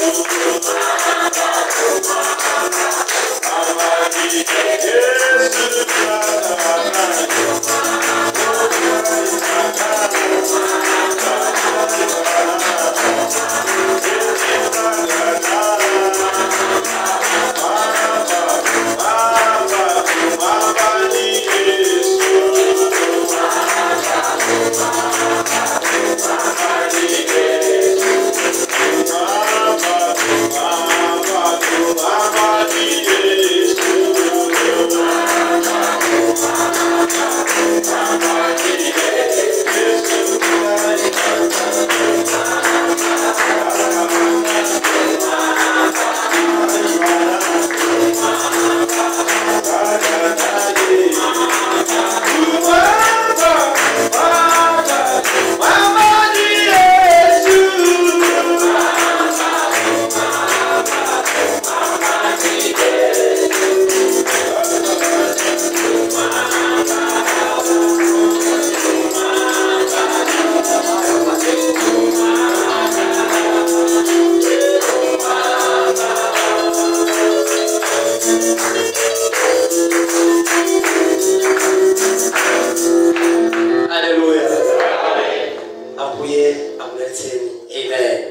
haleluya ambuye akudalitseni amen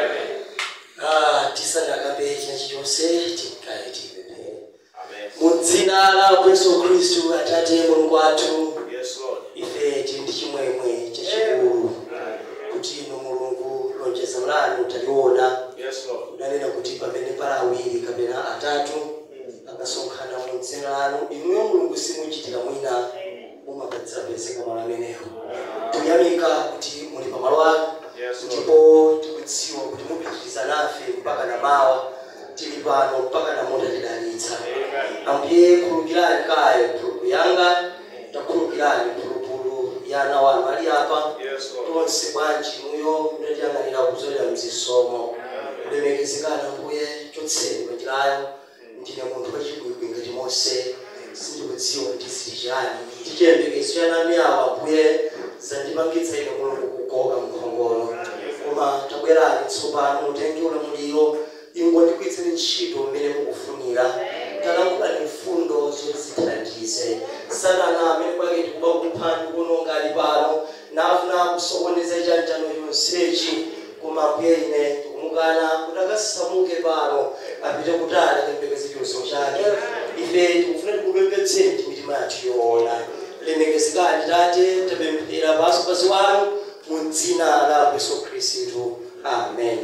Ah, tisanakabe chinachi chonse tikale tipemphere mu dzina la yesu khristu atate mulungu wathu ife tili ndi chimwemwe chachikulu kuti inu mulungu lonjezo lanu taliona unanena kuti pamene pali awiri kapena atatu akasonkhana mu dzina lanu inuyo mulungu simuchitira mwina mumapezeka malo amenewo tikuyamika kuti muli pamalo anu ndipo tikudziwa kuti mupitiriza nafe mpaka na mawa tili pano mpaka na mutatidalitsa ambuye khululukirani kaye phulupulu yanga takhululukirani phulupulu ya ana wanu ali apa tonse bwanji inuyo mutatiyang'anira kuzolera mzisomo kulemekezekana ambuye chotseni panjirayo ndine munthu wachibwibwi ngati mose sindikudziwa ndisili chani tichiyembekezo cha nami awa ambuye zandipangitsa ine mulungu kukoka mkhongolo koma tabwerani tsopano mutenge ulamuliro ingondikwitseni ntchito mmene mukufunira talankhulani mfundo zoti zithandize satana amene kwake tikuba kuphani kunonga ali pano nafuna kusokoneza chanjano chonsechi koma ambuye ine tikumukana kuti akasamuke pano apite kutali kayembekeze chonso chake ife tikufuna tikupembedzeni ndi mitima yathu yoona lemekezekani tate tapemphera paso pasi wanu mu dzina la yesu khristu amen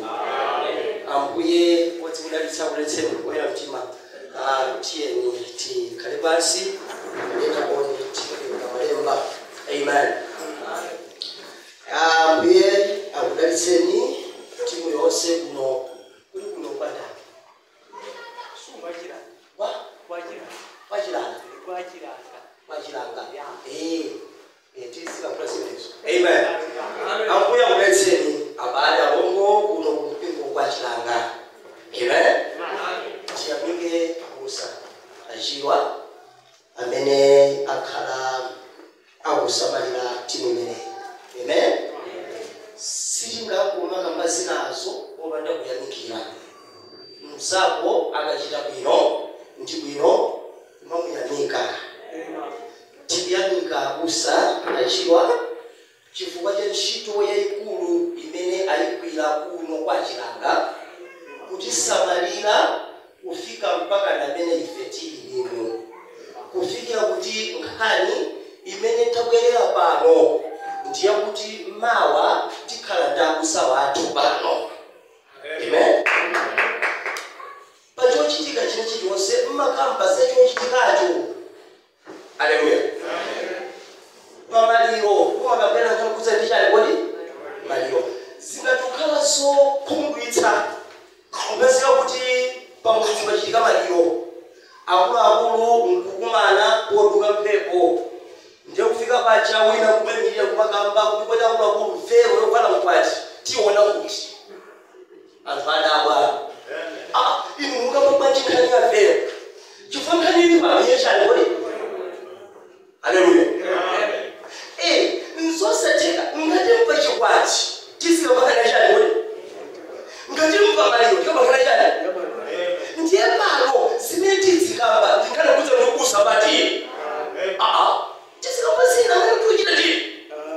ambuye wodzikudalitsa kuletseni kukoyera mtima Ah, tiyeni tikhale pansi ndetaoni tikalemba malemba amen Ah, ambuye akudalitseni timu yonse kuno kuli kuno kwandani wa kwachilanga kwachilanga eh eh tisikakula zimenezo amen ambuye akudalitseni abale alongo kuno kumpingo kwachilanga amen tiyamike musa ajiwa amene akhala akusamalira timu imeneyi amen sitingakuma kamba zinazo popanda kuyamikira mzako akachita bwino ndi bwino mamuyamika tikuyamika abusa achiwa chifukwa cha ntchito yayikulu imene ayigwira kuno kwa chilanga kutisamalira kufika mpaka namene ife tili lino kufikira kuti nkhani imene tabwerera pano ndiyakuti mawa tikhala ndi abusa wathu pano amen pachochitika china chilichonse mmakamba zachochitikacho aleluya pamaliro kumakabwera nkakuza ndi chali kodi maliro zingatukhala zokhumudwitsa kupezeka kuti pamudzi pachitika maliro akuluakulu nkukumana poduka mphepo ndiye kufika pacha wina kumamirira kumakamba kuti kodi akuluakulu mfero yokwana mkwati tiona kuti anthu adabwa Ah, inu mukapamba nkhani ya fero chifukwa nkhani ili pamenye chani kodi aleluya Eh, nzosatheka ngati mpa chikwati tisikapakana chani kodi ngati ndikupa maliro ndikapakhala chani ndiye pano zimene tizikamba tinkhale kuza ndikubusa bati aa tizikamba zina amene kuchita ndini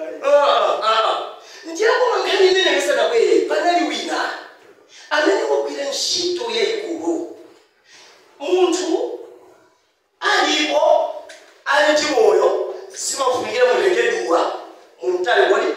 ndiye koma nkhani imene isanabwere panali wina amene wagwira ntchito yayikulu munthu alipo ali ndi moyo simafunikira mulengeduwa mumtali wali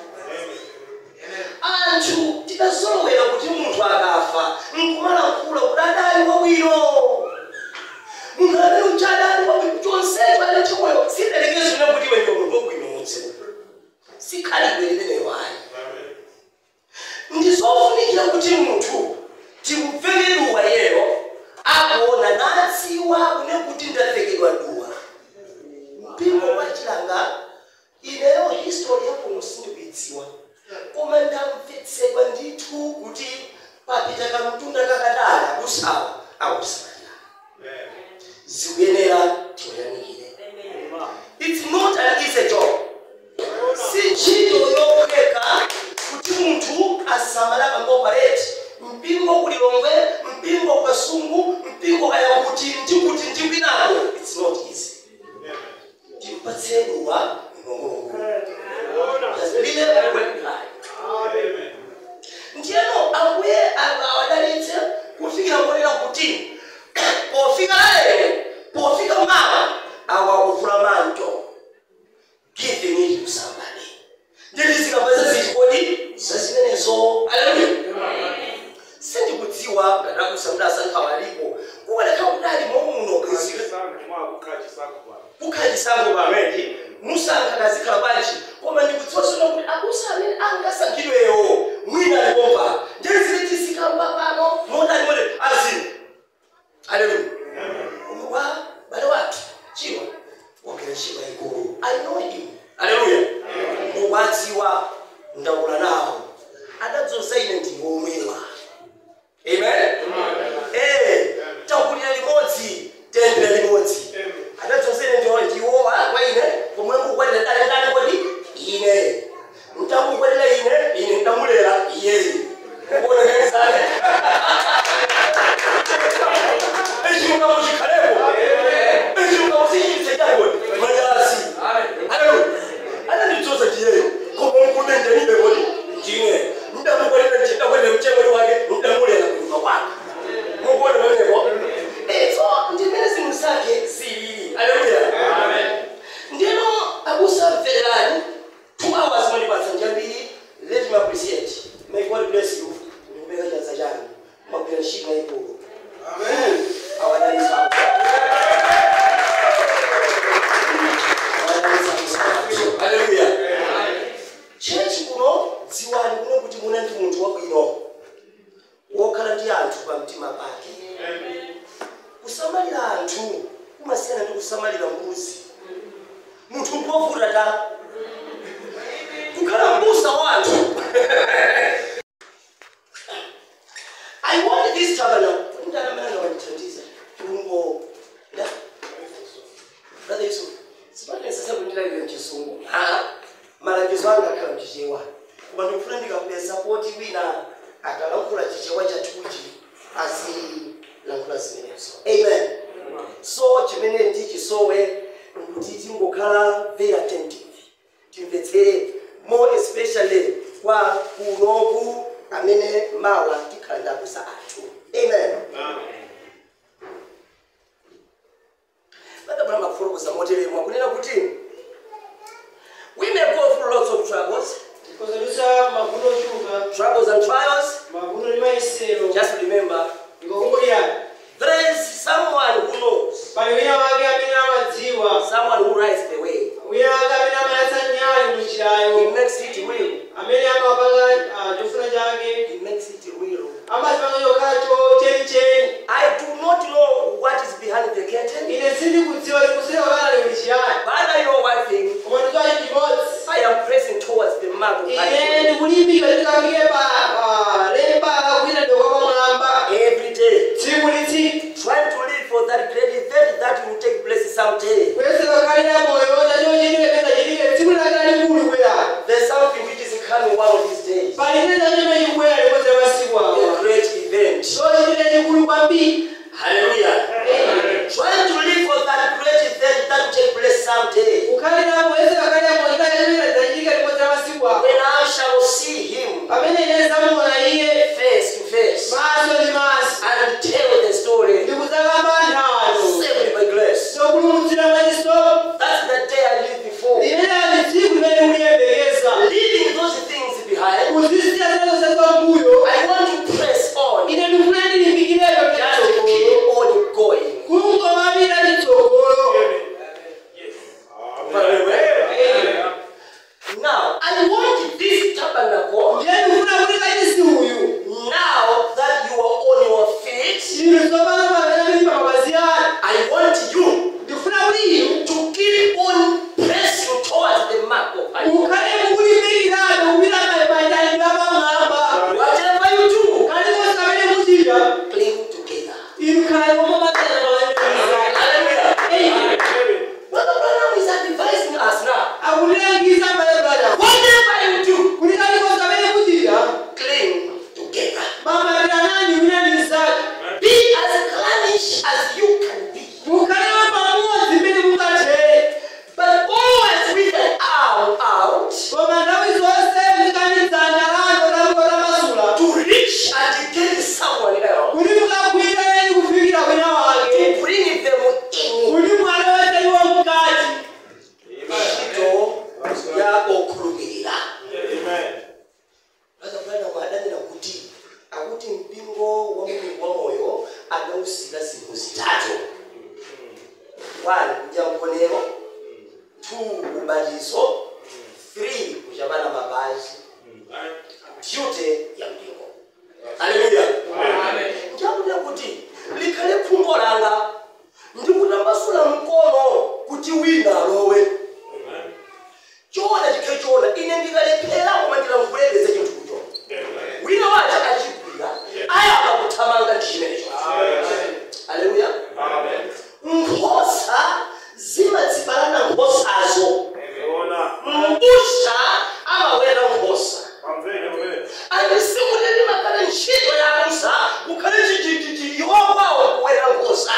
anthu tidazolowera kuti munthu akafa nkumalankhula kuti adali wabwino munthu amene uchadali wabwino chonsecho ali chimoyo sidalekezona kuti iwe ndiwe munthu wabwinotse sikhalidwe limeneyo ayi ndizofunikira kuti munthu timuveke duwa yero akuona nadziwa kune kuti ndavekedwa duwa mpingo wachilanga ineyo history yakuno sindikuidziwa koma ndamvetsedwa ndithu kuti papita kamtunda kakatali akusawa akusamalira zikuyenera tiwayamikire it's not an easy job si ntchito yophweka kuti munthu asamala kangopareti mpingo kulilongwe mpingo kasungu mpingo kayakuti ndikuti ndikwinako it's not easy timpatsedwa mnongongo lile wekulayo ndiyeno ambuye awadalitse kufikira kuonera kuti pofika lero pofika mawa awakuvula manto giving it to somebody nditi zikapeza ziti kodi zazimenezo aleluya sindikudziwa ngadakusa kuti asankhawa alipo kukalekha kuti ali momuno kukhachisango pamene musankha kazikhala panji koma ndikudziwa sono kuti abusa amene angasankhidweyo mwina alipopa ndezile tizikamba pano modani mone azini aleluya koma kwa bale wathu chiwa wagera chiwa ikulu i know him aleluya ndikwadziwa ndakula nawo adadzoza ine ndiwomwewa amen eh takulira limodzi tendera limodzi adadzoza ine ndiwo ndiwowa kwa ine pomwe mukukwanira dale ndani kodi ine mtakukwanira ine ine ndamulera iyeyi kuonekezane echilungamo chikhalepo echilungamo sichitse chakoni manyazi aleluya anandidzoza ndiyeyo koma mkude ndenibe kodi ndine ndamukwanira ndakwanira mchemweli wake ndamulera kunyumba kwake mukuona pamenepo izo ndimene zinthu zake zilili aleluya ndino abusa mvererani two hours mwandipatsa njambiri let me appreciate may god bless you ndikupeka chanza chanu mwagwira ntchito yayikulu awadalisa Hallelujah. chechi kuno dziwani kuno kuti muna ndi munthu wabwino wokhala ndi anthu pamtima pake kusamalira anthu kumasiyana ndi kusamalira mbuzi munthu mpovuta ta kukhala mbusa wa anthu i want this tabernacle ndalamana wandithandiza chilungo nda brother yusuf sipanesa kundira iwe mchisungu malangizo anga akhala mchichewa koma ndikufuna ndikakupeza poti wina akalankhula chichewa chathuchi azilankhula zimenezo amen so chimene ndichisowe nkuti tingokhala very attentive timvetsere more especially kwa kunoku amene mawa tikhala ndakusa anthu amen badabula makufotokoza moteremwa kunena kuti we may go through lots of troubles tikozalisa mavuno ochuka troubles and trials mavuno ndi mayesero just remember ngokunguliyani there is someone who knows pali wina wake amene amadziwa someone who rides the way wina wake amene amayatsa nyali he munjirayo makes it real amene amapanga ah, chofuna chake he makes it real amazipanga chokhacho chenicheni i do not know what is behind the curtain ine sindikudziwa likuseka kana liuli chiyani but i know one thing koma ndikwachi chimodzi i am pressing towards the mark of ine high ndikulimbika ndikafike pa ah, lemba kwina ndokwa pamwamba every day tsiku ndi tsiku trying to live for that great event that will take place someday kuyesera kukhalira moyo chachiwo chenilepeza chilike tsiku lakira likulu kwera there's something which is coming one of these days pali china chimene chikubwera limodzi la masiku a awa great kwambiri Hallelujah. Trying to live for that great event that will take place someday. kukhalira mwezi wakale mwaka yamira zachitika ndipo za masiku ako When I shall see him pamene ine zamuona iye face to face maso ndi maso and tell the story ndikuzakamba nthano saved by grace. zopulumutsidwa mwachiso That's the day I lived before. limeneli tsiku limene uliyembekeza Leaving those things behind, kuzisiya zilonse zambuyo I want to press on. ine ndifuna ndilimbikireko Just chitsogolo keep on going. kungomapita chitsogolo Now, I want this tabernacle, ndiye ndifuna kuti kachisi uyu now that you are on your feet, chinthu tsopano pamene mili pa mapazi anu I want you ndifuna kuti inu to keep on pressing towards the mark of high. ukhale mukulimbikirabe kupita mayitanidwe apamwamba Whatever you do, kalikonse kamene muchita cling together. inu khale momamatana malemekizana Hallelujah. Brother Branham is advising us now. akutilangiza malebana Whatever you do, kuti kalikonse kamene muchita cling together. mamatanani winanizake Be as clannish as you can be, mukhale pamodzi mmene mungathere but always with an arm out koma nthawi zonse muzikanizana lano lamulo lamasula to reach and get someone else, kuti mukagwireni kufikira wina wake to bring them in. kuti mwaloweze iwo mkati ntchito ya okhulupirira akapana mwadanira kuti akuti mpingo wa mulungu wa moyo anawusika zinthu zitatu one kudya mkonero two ubatizo three kuchapana mapazi duty ya mpingo aleluya ndiyakuti kuti likhale khumbo langa ndikutambasula mkono kuti wina alowe choona chikhe choona ine ndikalephera koma ndilankulebeza chinthu kucho wina wacha achigwira ayamba kuthamanga ndi chimenecho aleluya nkhosa zimadzibalana nkhosazo mbusha amawera nkhosa andisikuleni makale ntchito yakusa ukhale chichichichi iwokwawo kuwera nkhosa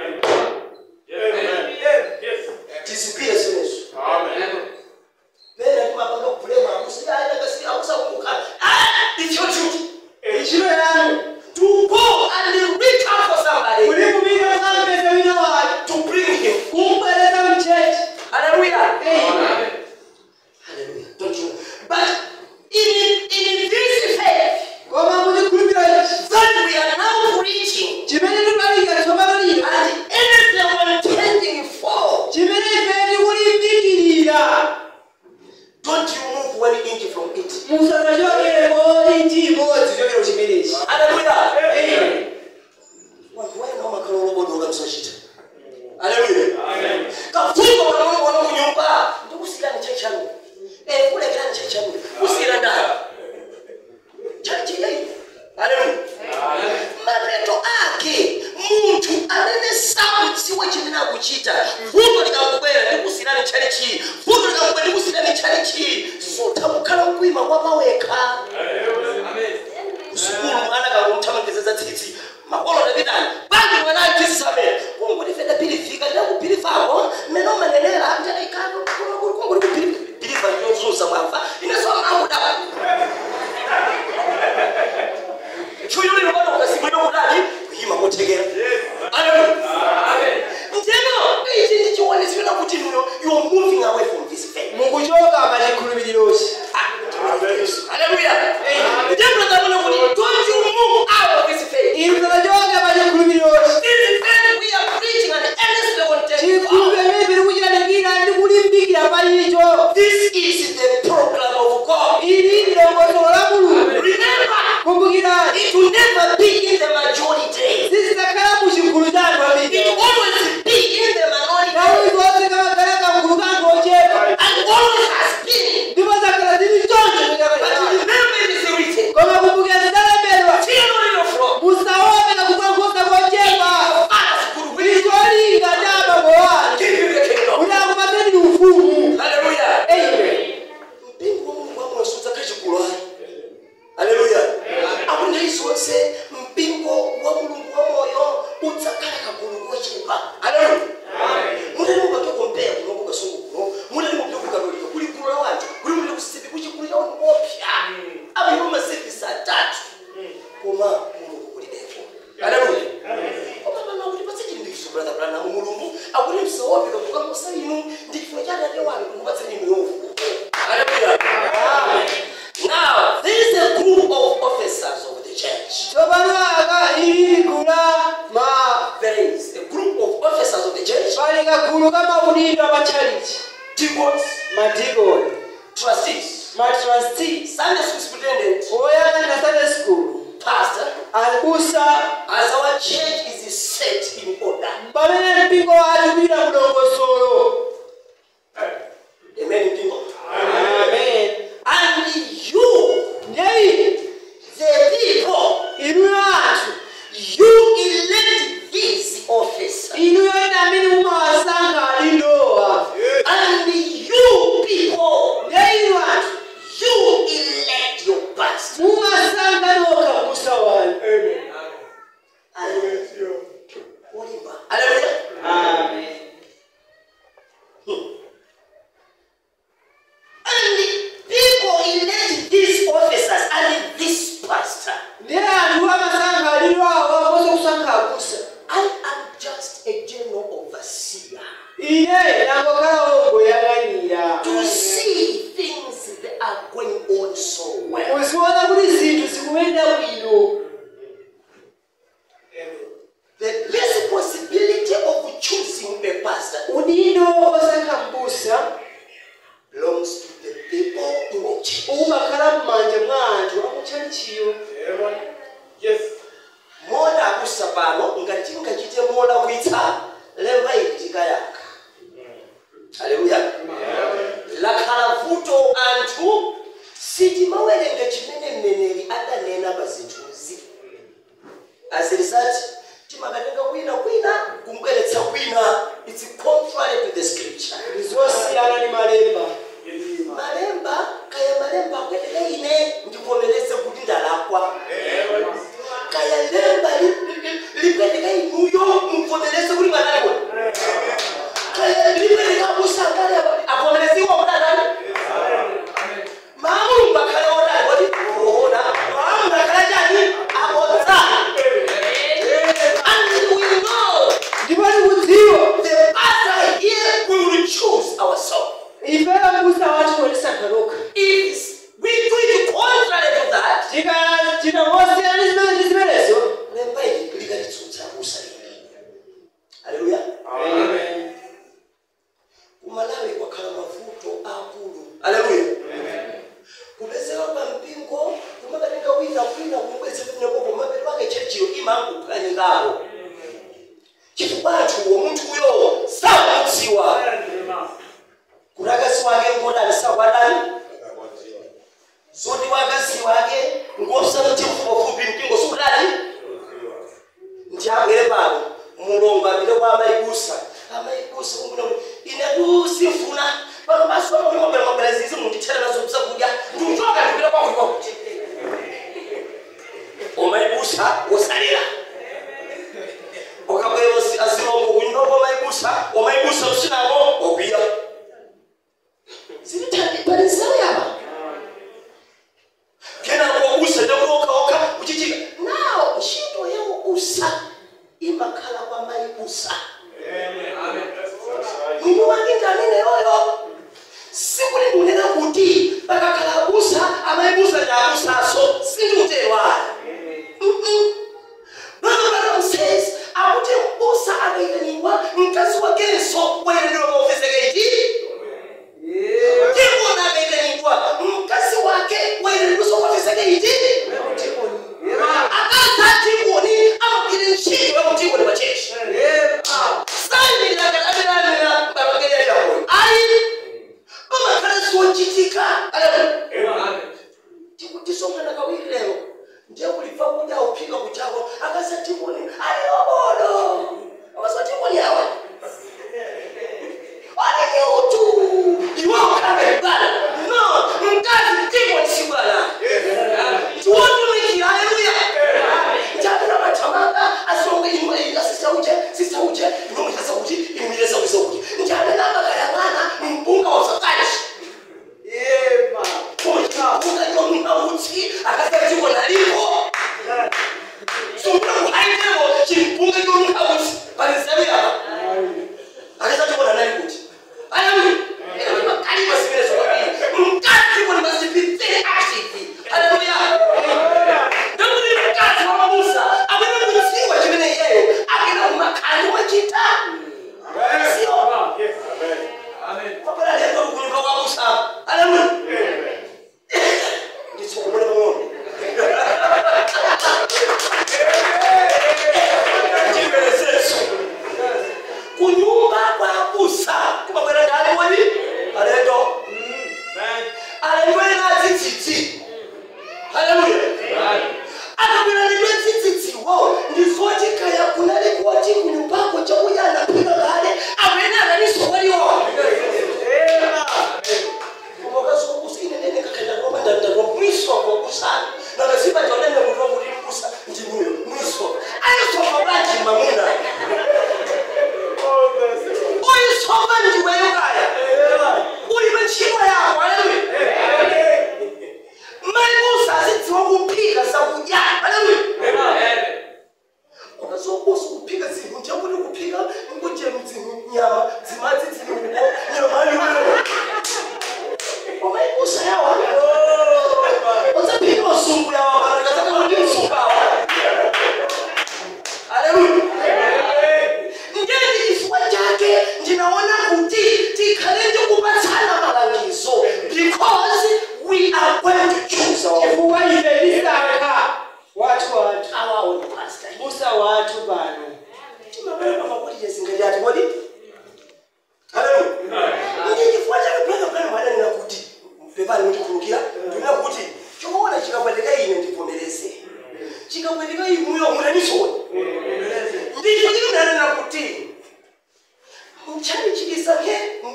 tizipire zimenezo pena timapanga kubulema akusakumbuka it's your duty ntchito yanu to go and reach out for somebody kuti mupite mukampeze wina wake to bring him kumbwereza mchechi hallelujah Amen. hallelujah don't you but in in this faith koma muchikhulupiriro that we are now preaching chimene tikulalika tsopano lino and anyone tending for chimene ife tikulimbikirira don't you move one inch from it musazachokereko inchi imodzi chokero chimenechi hallelujah Amen. wanthu wayenao makhala olobodoka msachita haleluya kafungo wanaona kunyumba ndikusiyirani chai chanu eh kulekerani chai chanu kusiyira ndani chachi yai haleluya mapeto ake munthu amene sakudziwa chimene akuchita vuto likakubwera ndikusiyirani chali chi vuto likakubwera ndikusiyirani chali chi sutha kukhala mkwima kwapawekha kusukulu mwana kakumthamangizeza tsitsi makolo ndapitani bangi mwana achisamera kungoti feda pilifika ndakupilifako mmene umanenera kungoti kupilifa ndinozuza mwamva ineso mamuda chuyuliro bado ukasimwino kudali kuyima kothekera nteno ichi ndichionesera kuti you are moving away from this faith mukuchoka pa chikhulupirirochi Hallelujah. Then brother, I want to don't you move out of this faith. inu musachoke pa chikhulupirirochi This faith we are preaching and earnestly contending for. chikhulupiriro imene tiri kuchilalikira ndi kulimbikira pa icho This is the program of God. ili ndilongosolo la mulungu Remember, kumbukirani it will never be in the majority. sizidakhala mu chigulu cha anthu It ambiri will always be in the minority nthawi zonse kamakhala kamgulu ka anthu ochepa and always has been. ndipo zakhala zili choncho But chikapaa remember, it is written. koma kumbukira zidalembedwa Fear not your flock. musaope kakukankhosa kochepa As good will icholinga cha abambo wanu give you the kingdom. kuti akupatseni ufumu Hallelujah. Amen. mpingo wa mulungu wamwesudza kachikulu ayi haleluya akuti nthawi zonse mpingo kuposa inu ndi chifukwa cha atate wanu kukupatsani inu ufumu haleluya now there is a group of officers of the church tsopano aka ili gulu la ma there is a group of officers of the church pali kagulu ka maudindo a matchalichi deacons madikoni trustees matrustee sunday school superintendent oyang'anira sunday school pastor abusa as our church is set in order pamene mpingo wathu kupita mudongosolo amen mpingo amen and you ndiye the people inuyo anthu you elect these officers inuyo ine amene mumawasankha alindowa and you people ndiye inu anthu you elect your pastor mumasankha nokha busa wanu Olimba. Hallelujah. amen And people elect these officers and this pastor. ndiye anthu amasankha alindowa kosa kusankha abusa I am just a general overseer ine ndangokhala wongoyang'anira to see things that are going on so well. kuziona kuti zinthu zikuyenda bwino The responsibility of choosing a pastor udindo osankha mbusa belongs to the people in the church. umakhala m'manja mwa anthu akutchalichiyo mola akusa pano ngati tingachite mola kuitsa lemba ili tikayaka haleluya lakhala vuto anthu sitimawerenga chimene mneneri adanena pa zinthuzi as a result timakatenga kwina kwina kumbweretsa kwina its contrary to the scripture ndizosiyana ndi malemba malemba kaya malemba akweteke ine ndivomereze kuti ndalakwa kaya lemba lipweteka inuyo muvomereze kuti mwanalekwa kaya lipweteka musangale avomereze iwo mwanadani maamulungu akhale odali kodi ona maamulungu akhale chani abodza and we know ndipo tikudziwa the pastor here we will choose ourselves ifeyo mbusa wathu wotisankha lokha if we do it contrary to that tikachita mosiyana ndi zimene ndi zimenezo lemba ili likatitsutsa kusa haleluya kumalawi kwakhala mavuto akulu haleluya kupezeka pa mpingo kumakatenga wina kwina kumubweretsa pamenepo kumapeti pake chechiyo imangophwanyikapo chifukwa anthuwo munthuyo sakudziwa kuti akazi wake ngodani sakwadani zoti wakazi wake ngosati mfupafupi mpingo sikudani ndi abwere pano mulongo apite kwa amayibusa amayibusa kumbuna inetu sifuna pano maso amakulimabwera mabwera zizi mundithera nazo zakudya ndiuchoka ndipita kwakuti kwakuti omayibusa wosalira ukabwera azilongo kunyumba kwa mayibusa omayibusa usinamo okwiya zilitandipalizauyaba kenako usa ndakulokaoka kuchichika nawo ntchito yawo usa imakhala kwa mayibusa mwini wake ndanene yoyo sikuti ndunena kuti pakakhala abusa amayibusa ndi abusaso sindikuterwala Bible says akuti mbusa akayitanidwa mkazi wakenso wayitanidwa maofeseketi ndikona akayitanidwa mkazi wake wayitanidwa sokuofeseketi akazatiboni amagire ntchito yakutikoni pachechi sandirakaaberanira babagererakoyo ayi pamakhala ziwochitika aleluya tikutisongana kawiri lero ndiye kuliva kuti auphika kuchako akasatimoni aliyobodo akasatimoni awa aleke utu iwe ukabebala no mkazi timoni sibwana tiwotumikira aleluya njabena matamanga asonge imwe asisa uje sisa uje imwe mutasa kuti imwiresa kuisa kuti njabena makayang'ana mpunga wasakaji ungayomunauti akasatiko naliko sungula kuhaiteko chimpunga yomunauti palizavuyapa akasatiko nanalikuti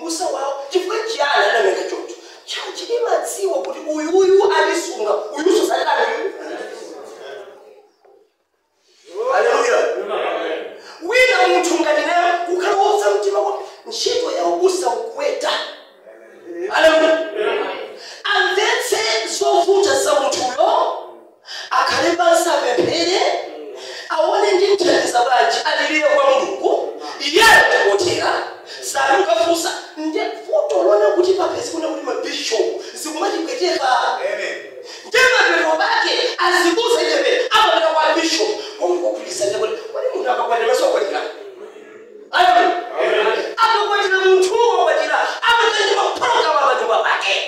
mbusa wawo chifukwa chiyani adameka choncho chachi imadziwa kuti uyuyu alisunga uyuso sadani haleluya wina munthu ngati naye kukhala wopsa mtima kuti ntchito ya ubusa ukuweta haleluya amvetse zovuta za munthuyo akhale pansi apemphere aone ndi mthandiza bwanji alilire kwa mulungu iyeyo tikotera salukafunsa nde vuto lona kuti papezi kuna kuti mabishopu zikumatipweteka ndemapeto bake azibuza ichepe amapita kwa bishop omukugulisa ndekuti kwani munthu akakwatira maso akwatira aleluya akakwatira munthu wakwatira amatanje mapologama panyumba pake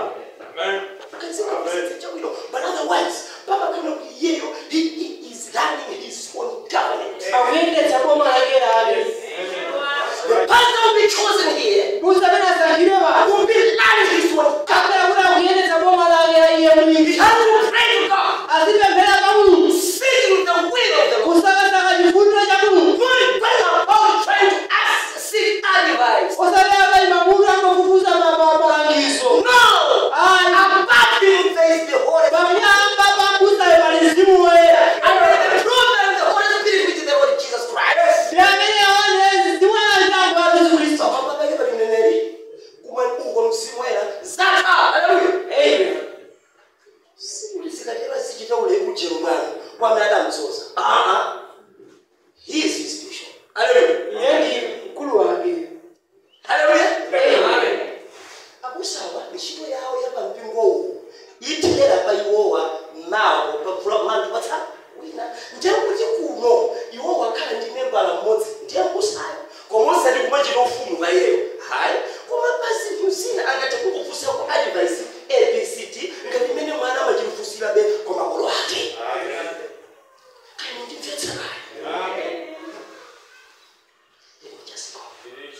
chawino but otherwise pamakana kuti iyeyo he he is running his own government akuyendetsa boma lake lake the pastor will be chosen here busa amene asankhidwe pa will be running his own government akhala kuti akuyendetsa boma lake la iye he mwini has to pray to God azipemphera kwa mulungu seeking the will of the Lord kusakasaka chifuniro cha mulungu not going about trying to ask seek advice osati akayima mutu angofufuza malangizo no ayi above him there is the Holy pamnyamba pabusayo pali mzimu woyera and the program of the Holy Spirit which is the Lord Jesus Christ ndi amene aone mzimu woyera wa yesu khristu pamapakake pali mneneri kumwe uko mzimu woyera zaka haleluya amen sikuti zikatera zichita ule ujero mwana kwamene adamzoza aa he is his bishop haleluya iye ndi mkulu wake haleluya amen akusawa ntchito yawo yapampingowu ithera pa iwowa mawo pafulamanthu patsa wina ndiye kuti kuno iwowa akhala ndi membala mmodzi ndiye mbusayo koma osati kumachita ufumu pa iyeyo hayi koma basi mzina angathe kukufunsako advice abct ngati mmene mwana amachimfusirabe koma makolo ake kani ndimvetserayo Just go.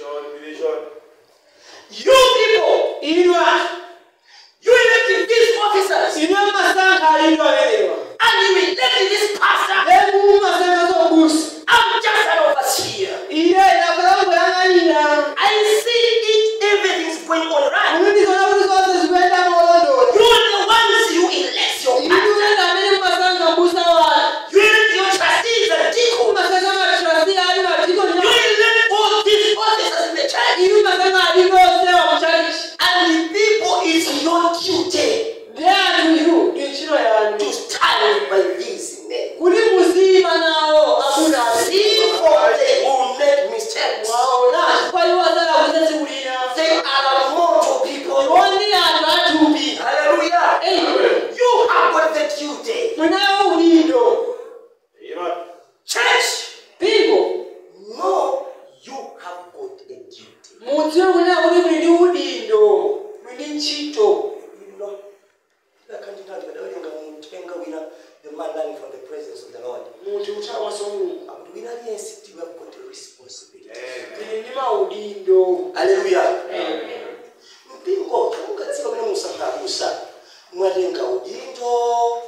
You people, inwa you elected these officers, inwe masankha alindwa amenewa and you elected this pastor. lemu masankha zobusa I'm just an overseer. iye inakulangoyang'anira I see it, everything's going on right. kulindizona kuti zonse zikuyenda molondola You are the ones you elect your inu pastor. wenda amene mumasankha mbusa wanu You elect your trustees and deacons. mumasankha matrasi ali madikoni You elect all these officers in the church. inu masankha ali onse wa muchalichi And the people, it's your duty ndi anthu iru ndi ntchito yanu to stand by these men. kuti muzima nawo amuna See for they will make mistakes. waona chifukwa iwo azalakuza tsiku lina They are mortal people. iwo ndi anthu athupi Hallelujah. Amen. You have got the duty. munawo udindo Church, pingo no, you have got a duty. mudziwe kunena kuti muli ndi udindo muli ndi ntchito You know, that can't be done, but I think I'm going to take away the man learning from the presence of the Lord. munthu kuthawanso mulungu I'm doing that, yes, you have got a responsibility. tili ndi maudindo Hallelujah. mpingo ungadziwa pene musankhabusa mwatenga udindo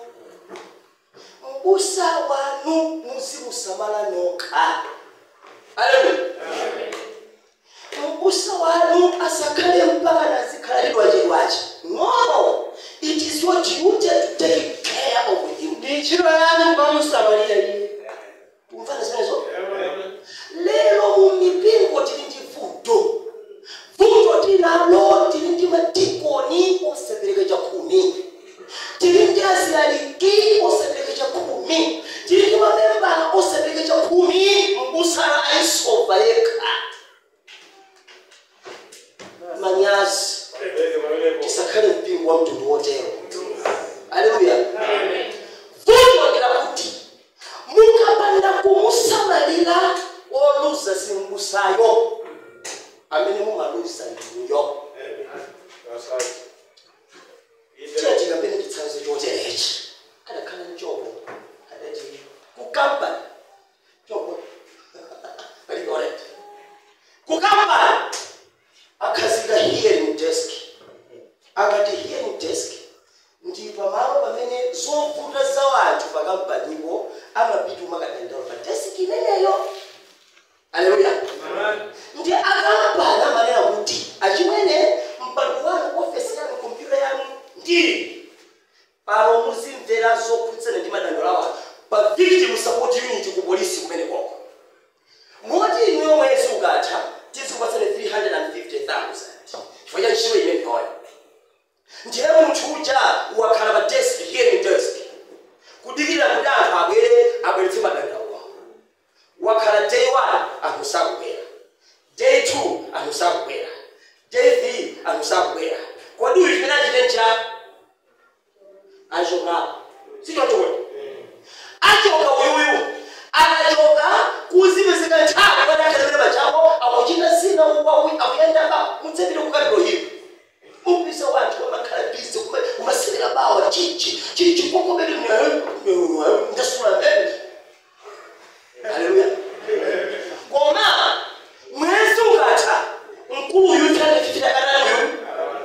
mbusa wanu muzimusamala nokha aleluya mbusa wanu asakhale mpaka nazikhalalidwa chedwachi no it is your duty to take care of him ndi ntchito yanu kumamusamalira iye kumvana zimenezo lero mu mipingo tili ndi vuto vuto tinalo tili ndi madikoni osapereka chakhumi tili ndi azilaliki osapereka chakhumi tili ndi mamembala osapereka chakhumi mbusala aisova yekha manyazi tisakhale mpingo wa mtundu wotero aleluya vuto ndila kuti mu wakhala day 1 anthu sakubwera day 2 anthu sakubwera day 3 anthu sakubwera kodi uyu chimene achite njani achokapo sitochokoti achoka uyuyu anachoka kuzipezeka nthawi padakhalaire pachako akuchita zina akuyendaka mutsepire kukapiro hivi upisa wanthu amakhala bizi umasewera bawa chichi chili chikokobere ndasula mbele haleluya koma mwezi ukatha mkulu uyu tanefitira kanani uyu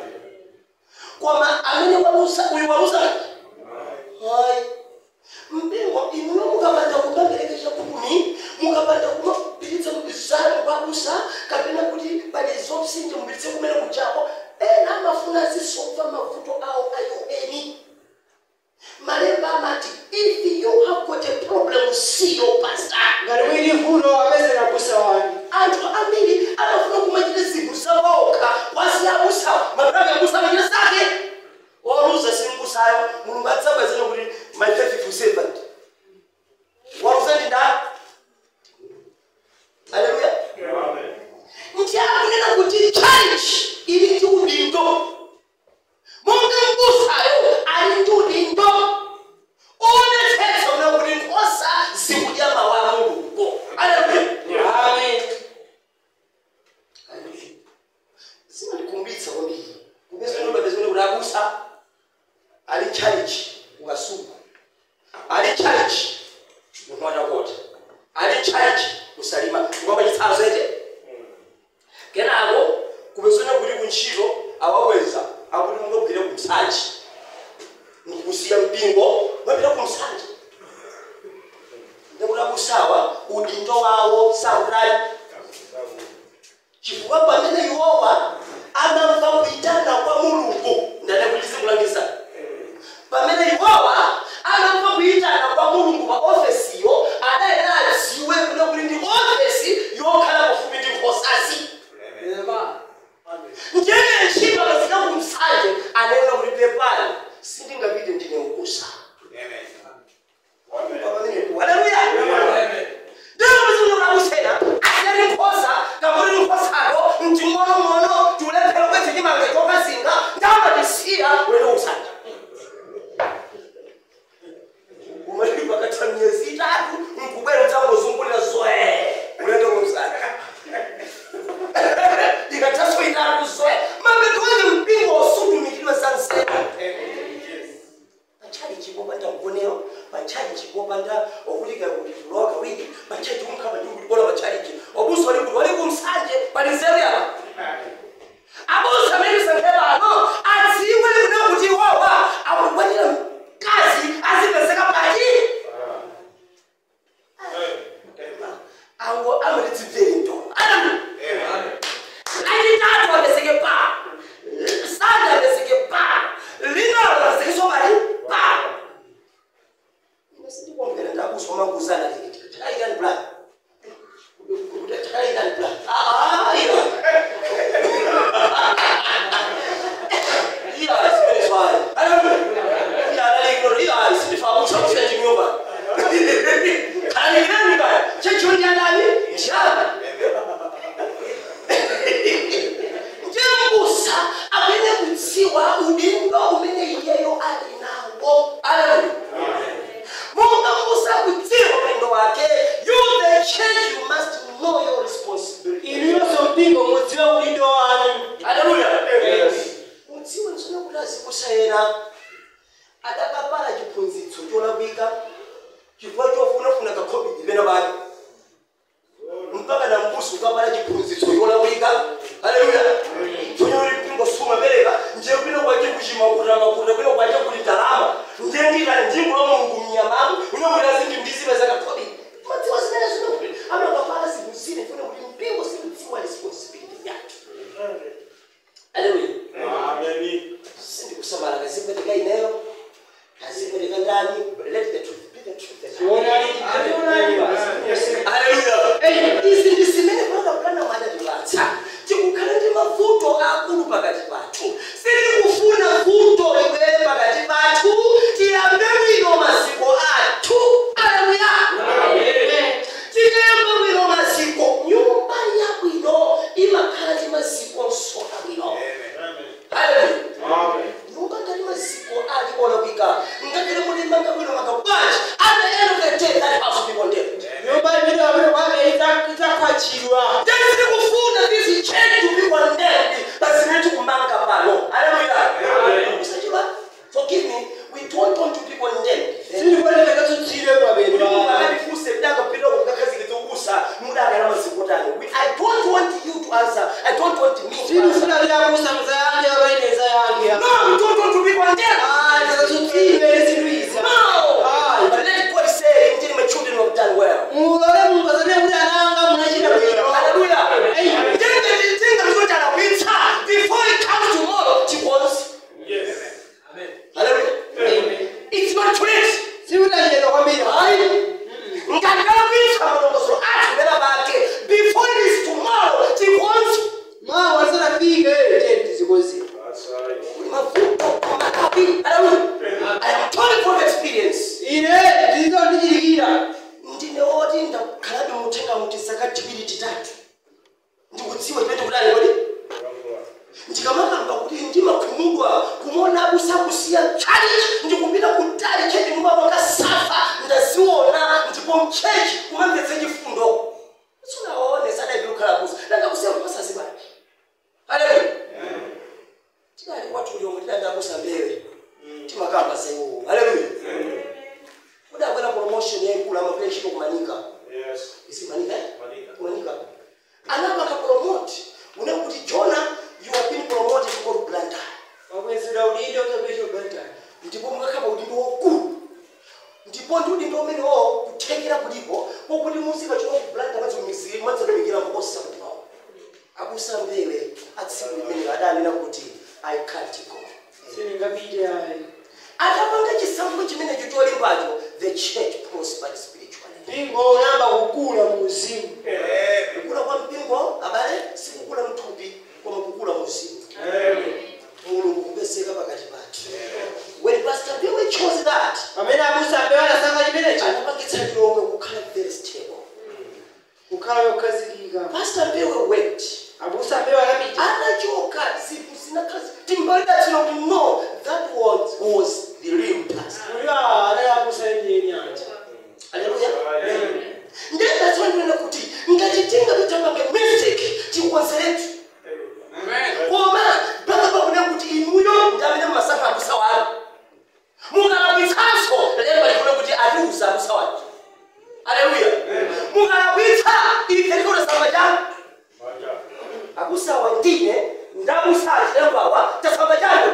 koma amene walusa uyu walusa hayi mpingo inuyo mukapanda kumaperekesha kumi mukapanda kumapititsa zanu kwabusa kapena kuti pali zopsinja mupititse kumene kuchako ena amafuna azisova mavuto awo ayoeni malemba amati if you have got a problem see your pastor ngati mwini vuno apezera busa wani anthu ambiri amafuna kumachita zinthu zawoka wasiyabusa mapirani yabusa amachita zake waluza simbusayo mulungu adzabwezana kuti my faithful servant waluza ndi ndani haleluya nti akunena kuti church ili ndi udindo monga mbusayo ali ndi udindo uonetsetsa una kuti nkhosa zikudya mawu a mulungu haleluya amen zimandikumbitsa kwambiri kupezanobapezana kuti abusa ali challenge ukasuku ali challenge mumatakota ali challenge kusalima ngomba chitsanzo ete kenako kupezana kuti kuntchito awaweza akuti mungabwire kumsanje nkusiya mpingo mapita kumsanje ndekuti abusawa udindo wawo sautali chifukwa pamene iwowa amamva kuitana kwa mulungu ndadakutizikulangiza pamene iwowa amamva kuitana kwa mulungu pa ofesiyo adayenera adziwe kuno kuti ndi ofesi yokhala pafupi ndi nkhosazi njene ntchito akazika kumsanje anena kuti pepani sindingapite ndine ukusa haleluya ndinomuzinurakusena asiyari nkhosa kamuri nkhosako mtimonomono tiulephera kwetse chimanga chokazinga ndamatisiya ulendo kusanja umalipa pakatha miyezi itatu mkubwera udzangozungulira zoe ulendo kusanja ikathaso itatu zoe mapeto wene mpingo osutumikidwe sansena pachali chipopanda mgonero pachali chipopanda okulika kuti kulowa kawiri pachali chikumkhapa ndi kuti bola pachaliki obuso wali kuti wali kumsanje pali nzeru yapa abuso amene sankhe pano adziwe kuna kuti wawa akukwanira mkazi azipezeka pachi ango amalidzibveri ndo adamu lachitatu apezeke pa sanda apezeke pa linalo apezeke pali pa sindikumbera ndakusoma kuzana tikiti takaikani plan takaikani plan iya iya simeneswayo iya alaikoro iya sindifamusa kusina chinyumba kalanikirani kaya chechionyandani njani njembusa amene kudziwa udindo umene iyeyo ali nawo aleluya monga mbusa kudziwa udindo wake you the church you must know your responsibility inuyonso mpingo mudziwe udindo wanu aleluya mudziwe nsona kuti azikusayena adakapala chiphunzitso cholakwika chifukwa chofunafuna kakhobidi pena pake mpaka na mbusi ukapala chiphunzitso cholakwika haleluya chonyoli mpingo sumapereka nje kwino kwache kuchimakuta makuta kwino kwache kuti ndalama nje ndika njingo la mulungu mnyamamu unokuti azindi ndizipeza kakhobidi madziwa zimene zinokuti amakapala zinthu zine funa kuti mpingo sikudziwa responsibility yake haleluya sindikusamala kazipereka ineyo kazipereka ndani let the truth be the truth Tionani- tionani basi. haleluya izi ndi zimene panakana sindifuna kuti abusa muzayange abaineza yange No, we don't want to be condemned. Ah, ndakazutsidwe zinthuiza No. But let God say, indeed, my children have done well. mulole mungazane kuti ananga munachita bwino Hallelujah. Amen. Then the thing that is not an winter, before it comes tomorrow, it was. Hallelujah. It's not too late. sikutachedwa kwambiri Hayi. Ngakabisa malongozo athi vela bakhe. Before it is tomorrow, it was. mawa lisanafike tenti zikozini Mavuto makapi. Hallelujah. I am telling from experience. ine ndizo ndichilikira ndine oti ndakhalabe muthenga muti saka tiwiri titatu ndikudziwa chimene kudali kodi ndikamakamba kuti ndimakhumudwa kumona usakusiya chalichi ndikupita kutali chechi mumawanga safa ndaziona ndipo mchechi kumamvetse chifundo sunaone sadaibi kukhala kusa dandakusiya kupasazibani haleluya tidali kwathu lomwe tidandakusa mbewe timakamba seiwo haleluya kudakwera promotion yaikulu amagwira ntchito kumanika isimanika kumanika anapaka promote une kuti jona you have been promoted to go to blantyre wakwezera udindo uzapesha bantani ndipo mukakhala udindo wokulu ndipo ndi udindo umenewo kuthekera kulipo pokuti muzika chokwa ku blantyre mazimiziri mazimikira mposa kunawo abusa mbewe atsiku limene adanena kuti i can't go siningapite ayi atapanga chisankho chimenecho cholimbacho the church prospered spiritually mpingo unayamba kukula mu uzimu kukula kwa mpingo abale sikukula mthupi koma kukula muzimu mulungu kubeseka pakati pathu when pastor bill chose that pamene abusa ambewa anasankha chimenecho anapangitsa lilongwe kukhala very stable kukhala yokhazikika pastor bill went abusa ambewa anapita anachoka zinthu zinakhala timbalidatsira kuti no that was, was the real pastor uliwa anali abusa enjeni anja Hallelujah. ndendatsonena kuti ngatitinga tutapange mistake tikukonzeretu koma paka pakune kuti inuyo ndamene mumasankha abusa wanu mukalabwitsanso lemba likune kuti atiuza abusa wanu aleluya mukalabwitsa ife tikulesamba chanu abusawa ndine ndabusa achilembawa tasamba chanu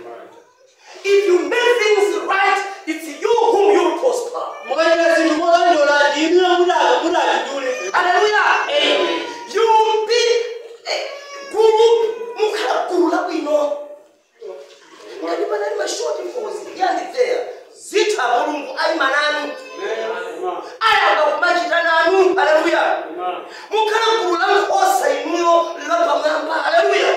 if you make things right it's you whom you will prosper mukachita zinthu molondola ndimwe mudaka mudatindule Hallelujah. You be a guru mukhala guru labwino. Ngati panali mashoti fozi yandi there. Zitha mulungu ayima nanu. Ayamba kumachita nanu. Hallelujah. Mukhala guru la nkhosa inuyo lapamwamba. Hallelujah.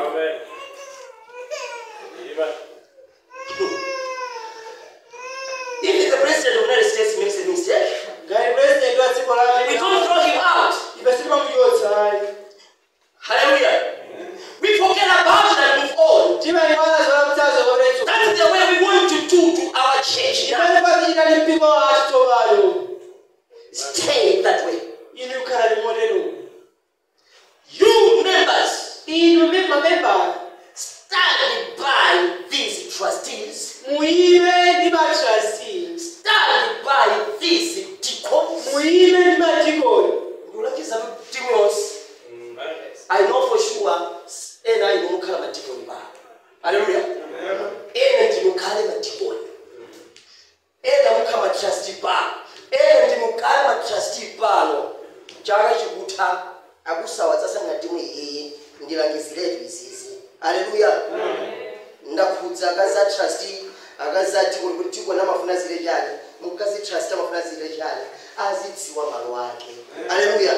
If the president of the United States makes a mistake, ngati president wa dziko la we america don't throw him out. ife sitimamuchotsa ayi Hallelujah. We forget about it and move on. timayiwala zola mtsazo kwapeso That's the way we want to do to our church. imene pazichita ndi mpingo wathu tsopano Stay that way. inu khala limotero You members, inu mamembala stand by these trustees. muyime ndi matrasti Stand by these deacons. muyime ndi madikoni Ndulakiza Timotheus. I know for sure ena ino mukhala madikoni ba. Hallelujah. Ena ndi mukhale madikoni. Ena mukhala matrustee ba. Ena ndi mukhale matrustee pano. Chaka chikutha akusawa tsasanga timwe yeye ndilangiziretu izizi. Hallelujah. ndakhudza akazi a trustee akazi a tikoni kuti tikoni amafuna zile chani mukazi trustee amafuna zile chani azidziwa malo ake haleluya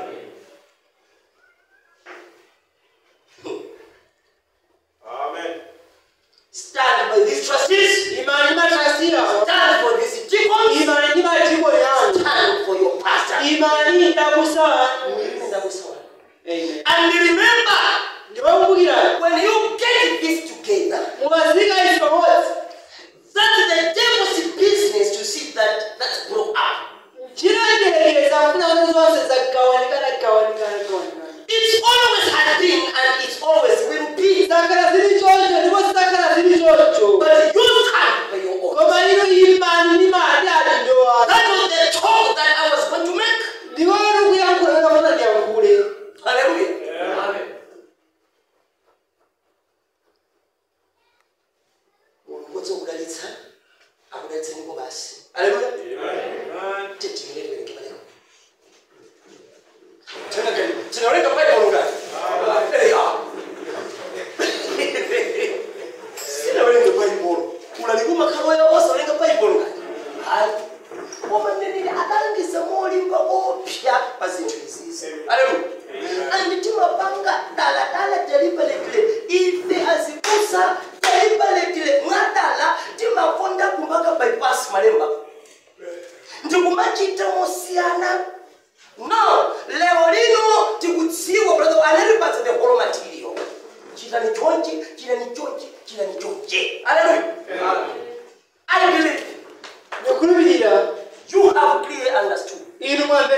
stand by these trustees imani ndi matrasti awo stand for these deacons imani ndi madikoni anu stand for your pastor imani ndi abusa anu Muyimbe ndakusawa. Amen. and remember ndimakumbukirani when you get this together mukazika izi pamodzi that's the devil's business to see that that's broke up chilengelekeza afuna kuti zonse zagawanikana gawanikana gawanikana it's always has been and it always will be zakhala zili choncho ndipo zidzakhala zili choncho but you stand by your own koma ino imani ndi madi adindo anu That was the talk that I was going to make. ndikoni kuyankhula kamana ndiyankhule Hallelujah.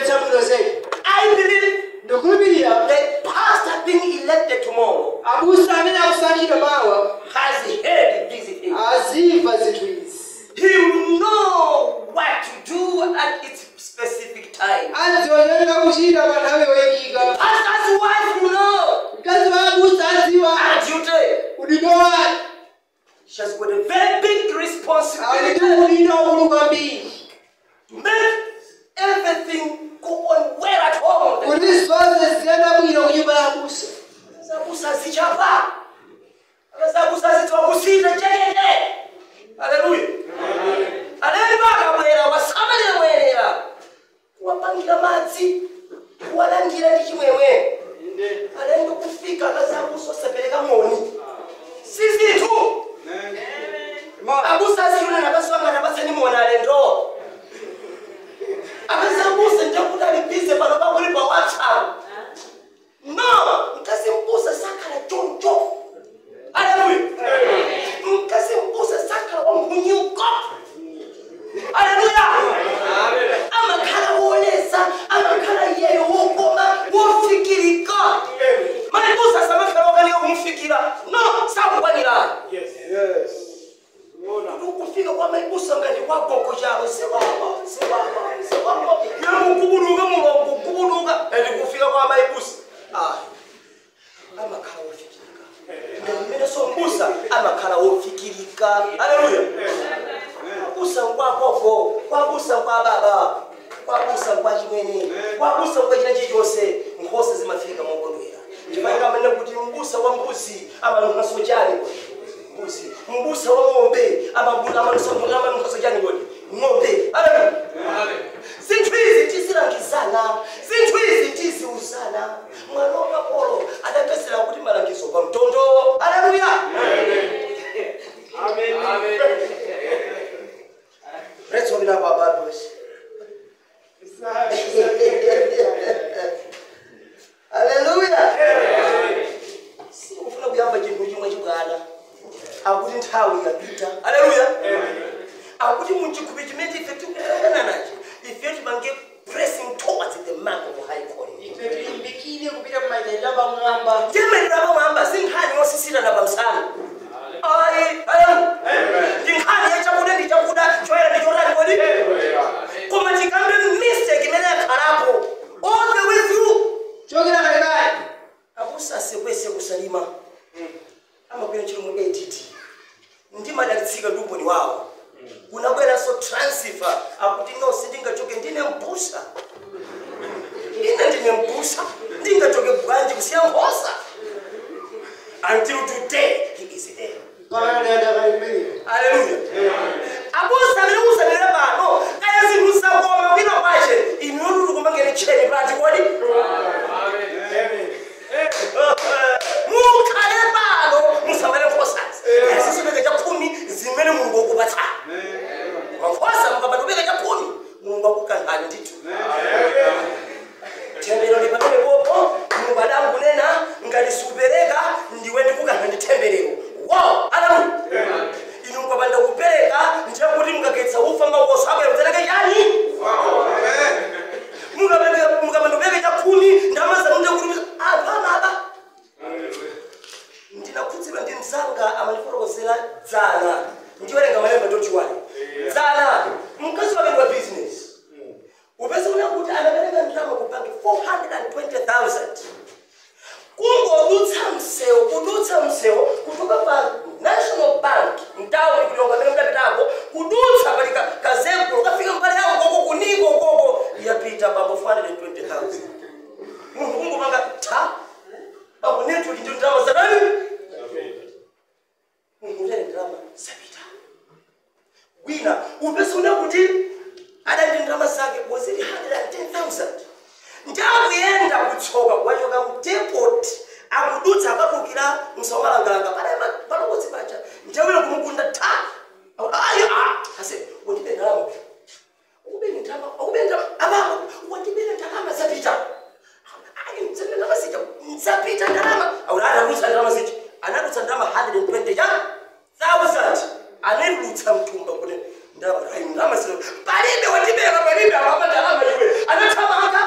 chabwino zedi I believe ndikukhulupirira the pastor being elected tomorrow abusa amene akusankhidwa mawa has heard these things. azimva zinthu izi He will know what to do at its specific time. adzioneka kuchita pa nthawi yoyikika Pastor's wife will know mkazi wa abusa adziwa her duty. udindo wake She has got a very big ali ndi responsibility udindo waukulu kwambiri to make everything go on well at home. kuti zonse ziyenda bwino ku nyumba ya abusa Zabusa zichapa. Zabusa zitwakusita chekete. Haleluya. Alendo akabwera wasamalira mwenera. Kuwapangira madzi. Kuwalangira ndi chimwemwe. Alendo kufika kazabusa osapereka moni. Sisi tu. Abusa aziyuna nakaswanga nabatsani mona alendo. Akazabusa njakuti alibize pano pakuli pa WhatsApp. No, mkasimbusa sakhala choncho. Haleluya. Mkasimbusa sakhala wamhunyuko. Haleluya. Amakhala wolesa, amakhala yeyo wokoma, wofikirika. Malibusa samakhala okanika kumfikira. No, sakukwanira. Ukufika kwa maibusa ngati wagogo chawo sewabo, sewabo, sewabo. Yamukubuduka mulongo kubuduka. Ende kufika kwa maibusa. Ah. amakhala wofikirika mmene sombusa amakhala wofikirika aleluya kwabusa nkwagogo kwabusa nkwa baba kwabusa nkwa chimwene kwabusa nkwa china chilichonse nkhosa zimafika mokondwera ndimaika mene kuti mbusa wa mbuzi amanunkhaso chani kodi mbuzi mbusa wa ng'ombe amanunkhaso chani kodi ng'ombe aleluya zinthu izi tizilangizana zinthu izi tiziuzana mwana wakapolo adapezera kuti malangizo pa mtondo aleluya Let's open up our Bibles. Hallelujah. Sikufuna kuyamba chinthu chimwe chibwana. Akuti nthawi yapita. Hallelujah. Akuti muchikhupi chimene ife tikuyang'ana nacho. Ife timange pressing towards the mark of high calling. ife tilimbikire kupita kumaitendera pamwamba Jemerera pamwamba si nkhani yosisitana pa msana. Ayi, haleluya. Ndi nkhani yachakuda ndi chakuda choyera ndi chotani kodi? Koma tikambe mistake imene yakhalapo all the way through. chokera kalekale akusasekwese kusalima amagwira ntchito mu add ndimadalitsika ndi umboni wawo kunabweranso transfer akuti no sindingachoke ndine mbusa ine ndine mbusa ndingachoke bwanji kusiya nkhosa until today he is there pakanadakaimbiri haleluya abusa amene musanene pano kaya zinthu zakoma kwina kwache inuyotuti kumangene tcheni pati kodi mukhale pano musamale nkhosazi azisibeka chakhumi zimene mulungu akupatsani mankhosa mukapatubeka chakhumi mulungu akukankhani ndithu tembero lipamene popo mulungu adangunena ngati siupereka ndiwe ndikukankha ndi temberero wow haleluya inu mukapanda kupereka ndiye kuti mukakhetsa ufa makoso abwera kutereke chani Mukapende- mukapanda kupereka chakhumi ndamazanu ndiye kuti anthu amaba ndinakhudzidwa ndi mzanga amandifotokozera dzana ndiwerenga malemba tochiwani dzana mkazi wake ndi wa business upese kuna kuti anapereka ndalama ku banki 420000 kungodutsa msewu kudutsa msewu kutoka pa national bank mtauni kulonga amene mudapitako kudutsa pali ka- kazembulo kafika mbali yawo koko kuniko koko yapita pambo 420000 munthu kungopanga ta pambo network ndi ndalama zadani munthu utene ndalama zapita wina upese una kuti adandi ndalama zake wazili 110000 ndakuyenda kutsoka kwachoka mdepot akudutsa akatukira msaumalangalanga palokodzi pacha njawira kumukunda ta ayo ase wandibe ndalama ukubeni ndalama ukubeni ndalama ababa wandibele ndalama zapita ayi mtsende ndalama zija zapita ndalama aula adadutsa ndalama zija anadutsa ndalama 120 ya thousand anadutsa mtumba kuti ndalama ayi ndalama zija palibe wandibeka palibe ababa ndalama iwe anathamanga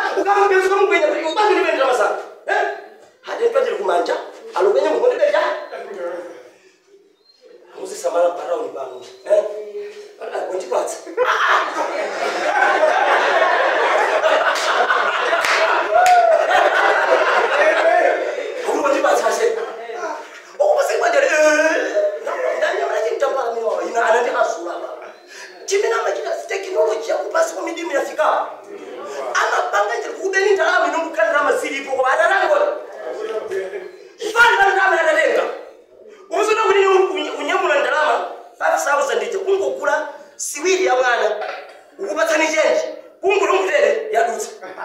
silipo koma atatangoni fani ndalama atatenga umuzona kuti iwe unyamula ndalama 5000 ija kungogula siwiri ya mwana ukupatsani chenji kungula mutere yadutsa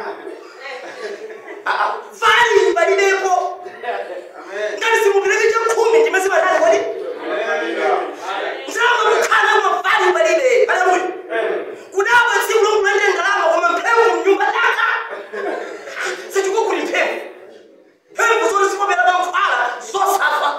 fani palibepo ngati simupereke chakhumi ndimasimatani kodi ndalama kukhala koma fani palibe palamuti kudabwa tsiku lokulande ndalama koma mphewu mnyumba daka sachikukuli mphewu mphewu zoti zikopera pamfala zosafa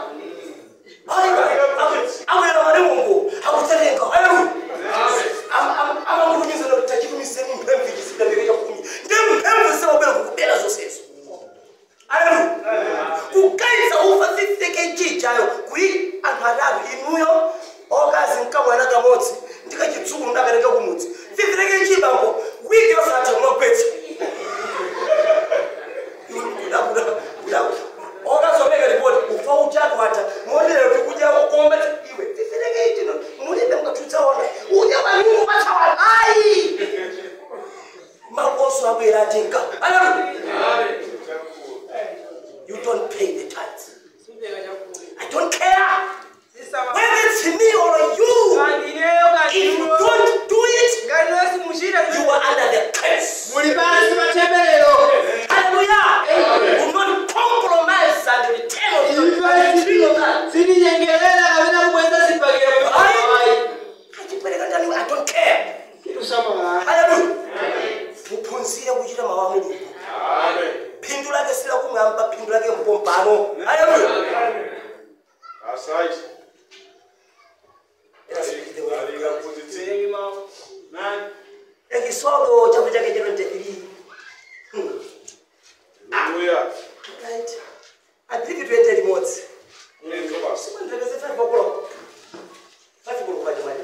awera manemungu akutsenenga aleluya amangulumiza kuti tachitumiseni mphewu ichisidapeke chakumi ndi mphewu zisababwera kukubera zonsezo aleluya kugaisa ufa 50 kg chayo kui anthu atatu inuyo okazi mkamwana kamodzi ndikachitsukulu ndapereka kumudzi 50 kg bambo wiki yosatha kumagwetsa okazomeka ripoti ufa uchatu wata mondera kuti kudya komba iwe 50 kg mulibe mukatutsaona udya vanungu vachawana ai makoso abwera atenga aleluya you don't pay the tithes i don't care whether it's me or you if you don't do it you are under the curse muli pansi pa temberero Hallelujah. Do not compromise and return of your tree of that. sitinyengerera kapena kubweza zipakira Ayi. Kachipereka ndani, I don't care. kitusamala Hallelujah. Muphunzire kuchita mawu a mulungu phindu lake silakumwamba phindu lake mpompano haleluya ekisodo chakwe chake cha 23 Hmm. right i believe it went limodzi simandipekeze 5 o'clock 5 o'clock kwaje manje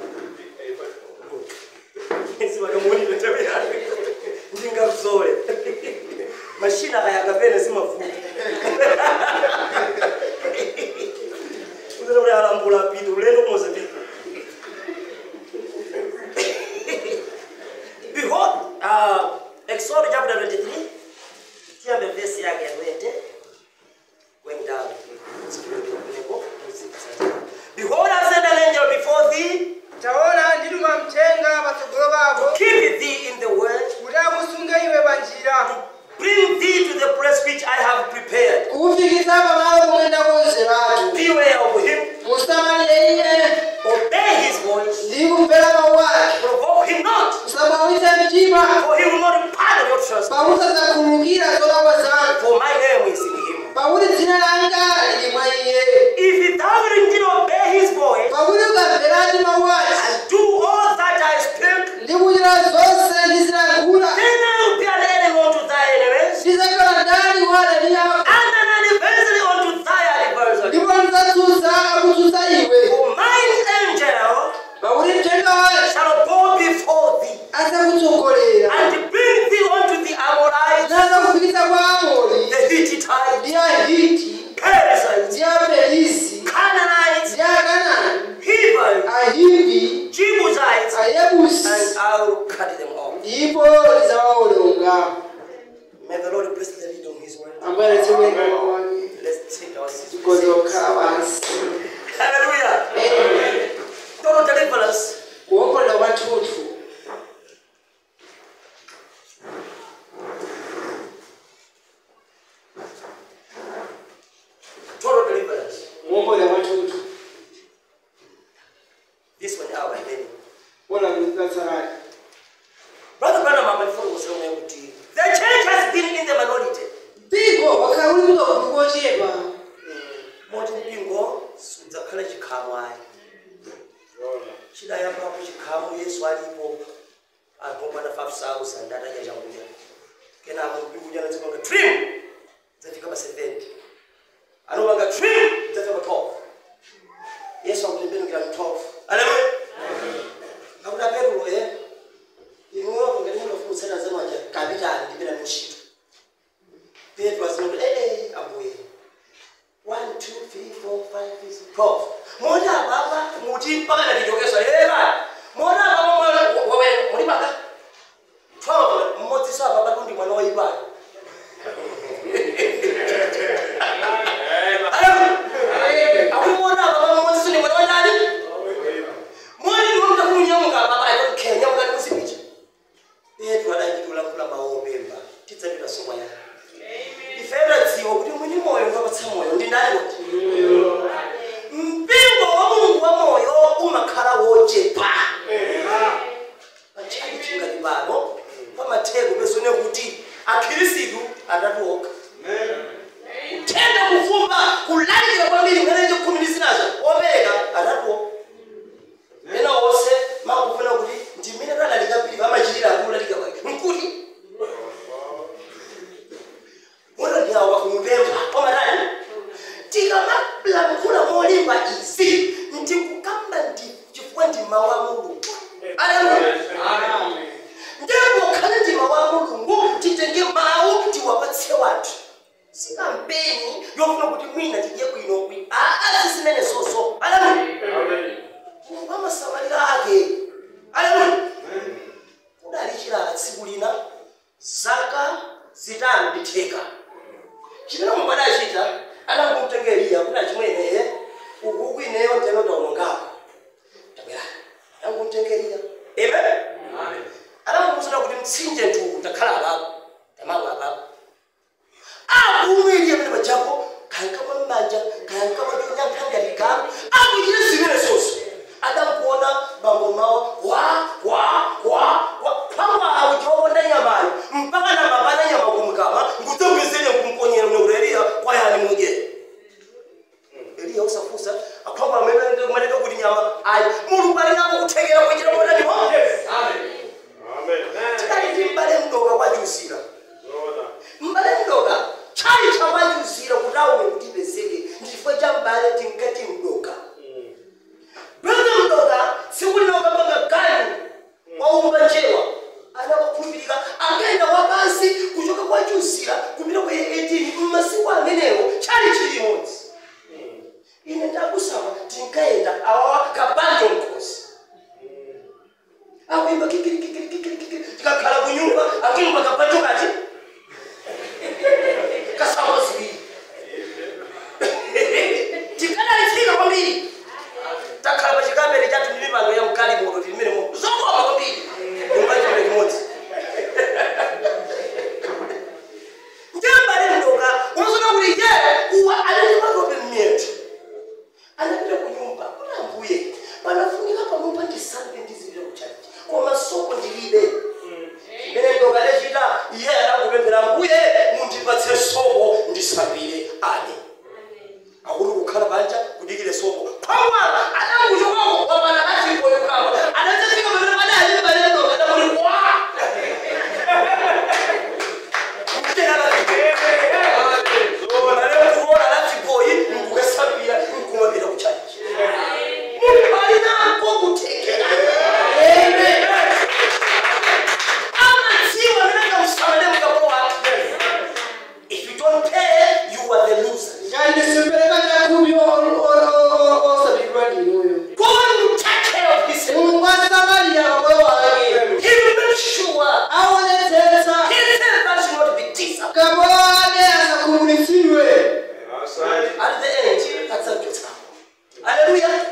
sivakamuni tabiyane ndingazole mashina aya akapene simavuta uzoti alambula apita ulendo kumozambiki behold uh, exodus chapter 23 tiyambe vesi yake ya 20 going down behold i send an angel before thee taona ndituma mthenga patsogolo pako keep thee in the word kuti akusunge iwe pa njira bring thee to the place which I have prepared. kukufikisa pamalo pomwe ndakonzeratu Beware of him, musamalire iye obey his voice, ndi kumvera mawu ake provoke him not, musamwawitse mtima for he will not pardon your trust. pakuti adzakhululukira zolakwa zanu For my name is in him. pakuti dzina langa lili mwa iye If thou wilt indeed obey his voice, pakuti ukamveradi mawu ake and do all that I speak, ndi kuchita zonse ndizilankhula then I will be an enemy unto thy enemies, ndizakhala ndani wa adani yako and an adversary unto thy adversary. ndipo ndidzatsutsa akutsutsa iwe For mine angel pakuti mthenga wake shall go before thee, adzakutsogolera and bring thee unto the Amorites, nadzakufikitsa kwa amori the Hittites, ndi ahiti Perizzites, ndi apelisi Canaanites, ndi akanani Hivites, ahivi Jebusites, ayebusi and I will cut them off. ndipo ndizawawolonga May the Lord bless the reading of His word. ambaye anatemweka mawu ake Let's take our seats. tikozokhala pansi Hallelujah. Total deliverance. kuwomboledwa kwathunthu Total deliverance. kuwomboledwa kwathunthu This one hour then. wona kutsatsalani Brother Branham amefuna kusema kuti the church has been in the minority. mpingo wakhala uli kuno kuli kochepa Moti mpingo sudzakhala chikhamu ayi. Chidayambapo chikhamu Yesu alipo agomana 5000 atadya chakudya. Kenako mpingo ujana dzimanga trim dzafika pa 70. Anopanga trim dzafika pa 12. Yesu akutembenukira mu 12. Haleluya. Akuti apetulo ye. Inuyo ngati munofumusana zamanja kapitani ndipena muntchito. Petro azinoti eh eh abuye. 1 2 3 4 5 6 12. Mona baba muti mpaka ndatichokesa eh baba. Mona baba mwana wewe muri baba. 12 mmodzi sa baba ndi mwana wa ibali. akhirisitu atatuoka tenda kufumba kulalikira kwambiri mwenecho khumi ndi zinazo opereka atatuoka ena onse makufuna kuti ndimene talalika pili amachitira akulalika kwake nkuti unodiawa kumupempha omatani tikamalankhula molimba izi ndikukamba ndi chifukwa ndi mawu a mulungu aleluya ndipo khale ndi mawu a mulungu titenge mawu tiwapatse wanthu si kampeni yofuna kuti mwina tidye bwinobwi aa zimene zonso aleluya mulungu amasamalira ake aleluya kudali chilala tsiku lina zaka zitanu ndi theka chimene mulungu adachita anangomtenga eliya kuna chimwene ukuku ineyo nteno taonongako tabwerani anangomtenga eliya amen anangomuzana kuti mtsinje ntuwu ndakhala apapo tamawu apapo akumweliya pene pajapo kayankama mmanja kayankama chonyankhangaligamu akuchite zimene zonso adamukuona bambo mawo wa wa wa wa pamwawo tiwakonda nyamayo mpaka na mapana nyama kumkama ngudzogezere kumponyera unokuti eliya kwayani muje eliya usafusa aphangwa ameneka kuti nyama ayi mulungu ali nako kuthekera kuchita kotaniho tikati ndi mbale mdoka kwachusira mbale mdoka chali chawachusira kuti aone kuti ipezeke ndifo cha mbale tinkati mdoka brother mdoka sikulinoka mpaka gani waumba njewa anakakhulupirika akaenda wapansi kuchoka kwachusira kupita kwa 18 mmasiku amenewo chali chilimodzi ine ndakusama tinkaenda awawa kabanjo mkhosi akuimba kikirikikirikikirikiri tikakhala kunyumba akuimba kabanjo kati kasamo ziwiri tikadalitsika kwambiri takhala pachikamere chathu ndi mipando ya mkali moto tilimene moto zokoma kwambiri nyumba chimene chimodzi njembale mdoka unazona kuti ye uwa alili matope mmyethu anapita kunyumba kuti ambuye panafunika panopa ndisambe ndizipita kuchaji koma soko ndilibe imene mdoka lechita iye anakupemphera ambuye mundipatse soko ndisambire ane akuti kukhala banja kudikire soko pamwa adakuchokako wapana achipoyo kama adachafika pamene padali pale mdoka adakuti wa kuona lachipoyi nkukasambira nkumapita kuchaji mulungu ali nako kuthekera amadziwa amene angamusamale mkapo wake if you don't pay you are the loser Ngandisipereka chakumi osabidwa ndinuyo. God will take care of his Mulungu asamalira mabwe wake. He will make sure Aonetsetsa his servants will not be disappointed. kabo wake asakhumulitsidwe. At the end, that's a good Hallelujah.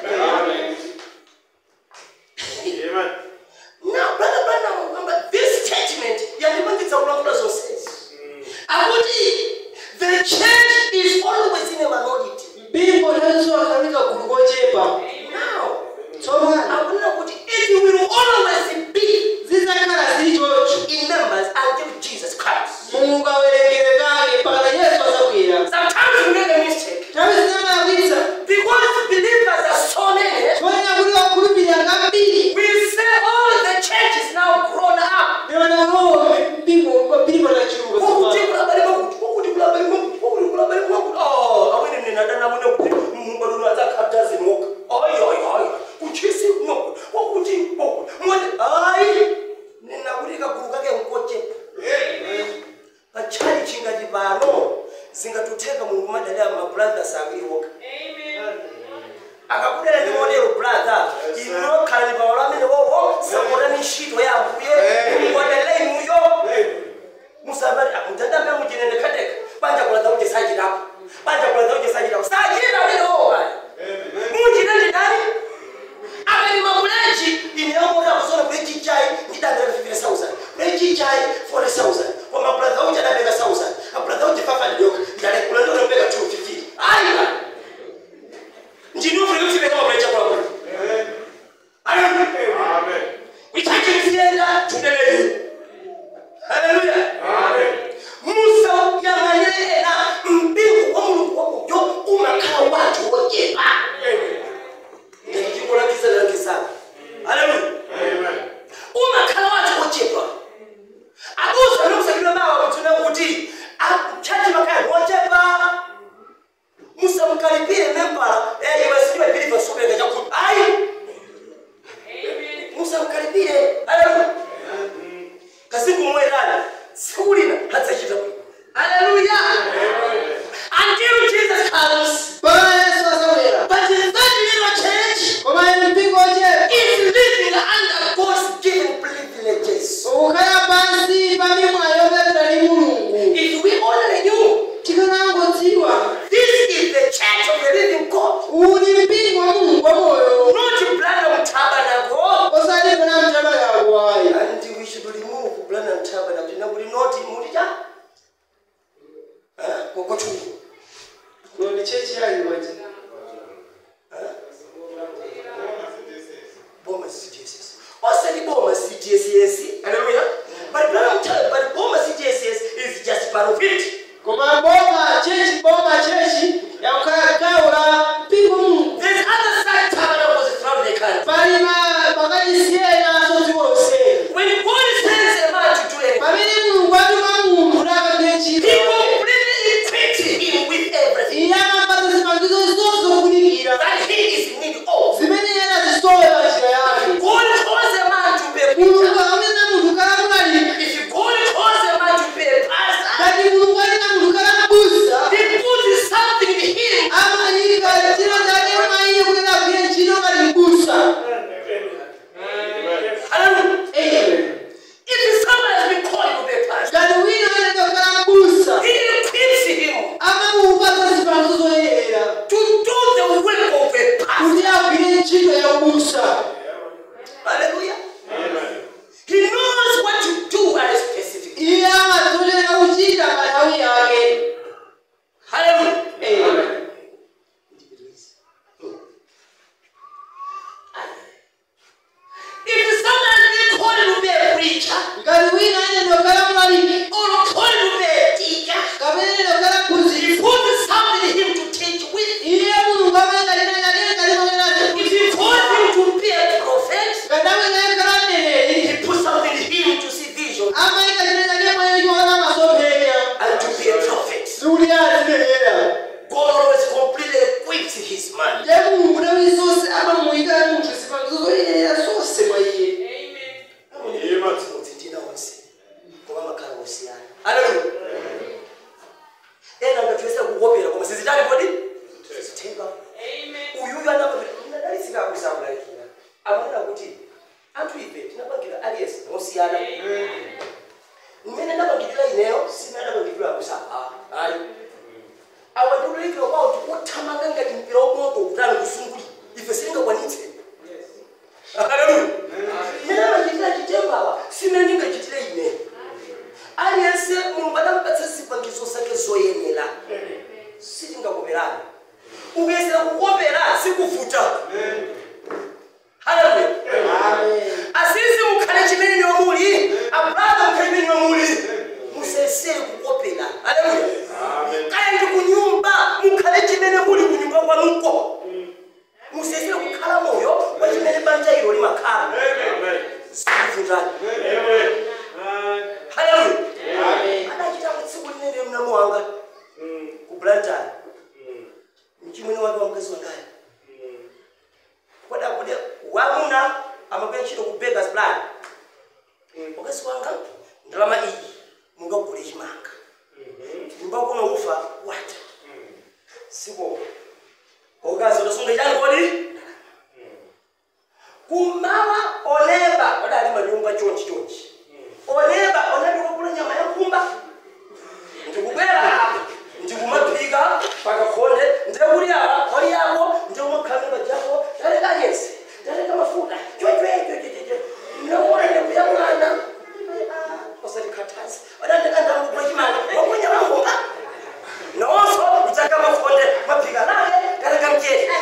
Now, brother Branham, remember this statement, yandimangidza kulankhula zonsezi. Akuti the church is always in a minority. Mpingo nthawi akhalika gulu kochepa. Now, Tsopano akunena kuti it will always be zidzakhala zili choncho. in members until Jesus Christ. Mulungu awerengere kake mpaka Yesu azabwera. Sometimes we make a mistake Nthawi zinamalakwitsa. because believers are so many. Tonena kuti wakhulupirira kambiri. We say, oh, the church is now grown up. Ndiyona ulowo mpingo mpingo tachuluka Ukuti tsopano. kulabali makuti, ukuti kulabali makuti, ukuti kulabali makuti. Oh, amene nina dana amene kuti mumba luno adzakhabdazi moka. Ayi, ayi, ayi. Kuchisi moka. Wakuti moka. Mwene, ayi. Nina kuti kagulu kake nkochepa. Pachali chingati pano zingatutheka mulungu madalira mabrothers akuliwoka. akakudera ndi modelo brother inokhala ndi pawalo amene wowo sapotani ntchito ya ambuye mukodele inuyo musabati mutadambe muchinende khateka banja kulaza kuti sachitapo banja kulaza kuti sachitapo sachita amene wowo pali muchite ndi ndani akati mabuleji ine yamota kusona buleji chai ndidabeka 50000 buleji chai 40000 koma brother uchi adabeka 1000 abrother uchi 500 yoka ndalekula ndonobeka 250 ayi ndinofuna kuti veka mabuleji akwako ichachi msienda tudeleyu haleluya chali wachi boma cdss osati boma cdss haleluya but brother I'm telling you, but boma cdss is just part of it koma boma chechi boma chechi yakukhala gawo la mpingo mungu there's other side tabernacles throughout the country pali ma- makanyisiyena dziko lonseli when god sends a man to do anything pamene mulungu atuma munthu nakagwire he ntchito completely equipped him with everything iye amapata zipangizo zonse zofunikira that he is in need of zimene iye anazisowe pa njira yake god calls a man to be a mulungu preacher akamena munthu kalamulali if god calls a man to be a pastor ngati mulungu alina munthu kalambusa he puts something in him amayika chino chake maiye kuti agwire ntchito ngati mbusa hallelujah Amen. if someone has been called to be a pastor ngati wina anenda kukhala mbusa he equips him amamupatsa zipangizo zoyenera to do the work of a pastor kuti agwire ntchito ya ubusa hallelujah he knows what to do at a specific time. iye amadzolera kuchita pa nthawi yake hallelujah Amen. if someone has been called to be a preacher ngati wina anenda kukhala mlaliki or called to be a teacher kapena anenda kukhala he mphunzitsi puts something in him to teach with iye mulungu amayika china chake ngati mamene if he calls him to be a prophet ngati amene kukhala mneneri he puts something in him to see vision amayika china chake mwayo chiona masomphenya and to be a prophet sikuti azinenera god always completely equips his man ndiye mulungu nthawi zonse amamuyika munthu zipangizo zoyenera zonse mwa iye Timothy ndina onse kuba makhala osiyana haleluya ena ngatwesa kukopera koma sizitali kodi sizithemba uyuyu anadalisikakusabulakira amanena kuti anthu ife tinapangira aliyense nosiyana mmene ndapangirira ineyo simene ndapangirira kusaba ayi awa ndikulikira kwawo tikuthamanga ngati mpira wamoto kutani kusunguli ife silingakwanitse haleluya mmene amachitira chitembawa simene ndingachitire ine aliyense mulungu adampatsa zipangizo zake zoyenera sitingakoperana ukuyesera kukopera sikuvuta haleluya asisi mukhale chimene niwo muli abraham mukhale chimene niwo muli musesere kukopera haleluya kaya ndi kunyumba mukhale chimene muli kunyumba kwanuko musesere kukhala moyo wa chimene banja ilo limakhala sikuvutani haleluya adachita kutsiku linene mnamu wanga ku blantani mchimwene wake wa mkazi wangayo kwadakuti wamuna amagwira ntchito ku beggars plan mkazi wanga ndalama iyi mungagule chimanga nyumba kuno ufa wata siko okazi udasunga chani kodi kumawa oneba odali manyumba chonchi chonchi oneba onabikokula nyama ya nkhumba ndikubwera apa ndikumaphika pakakhonde ndekuli apa pali yako ndikumakhamira jako taleka nyesi taleka mafuta chwechwechwechweche mnamuona ndekuya mwana osatikhathazi odandikandamukula chimanga wakunya wankhumba nawonso kutsaka makhonde maphika lake taleka mchete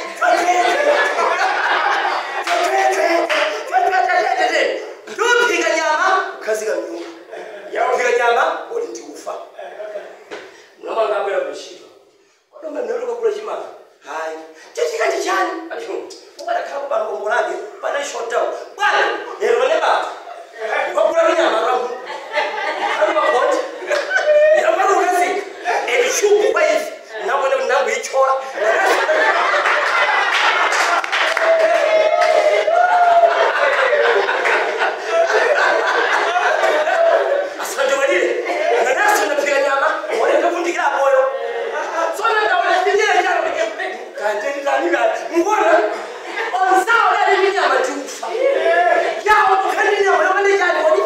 ndophika nyama khazika mnyumba yakuphika nyama uli ndiufa nomangabwera kuntchito kodoma mnaluka kula chimanga hayi chichikati chani ukadakhala kubanga kombo lake pana shotdown bwana lero ne baba wakula kunyama lwangu ali makhonde yamalukazika ebishubu kwaizi nabone nangu ichola asante walile nanaso naphika nyama walekavundikira moyo sona ndawalatinyele njalo kantenikanika ngona onsawo lali nyama tiufa yawo kukhandi nyama yokane njani kodi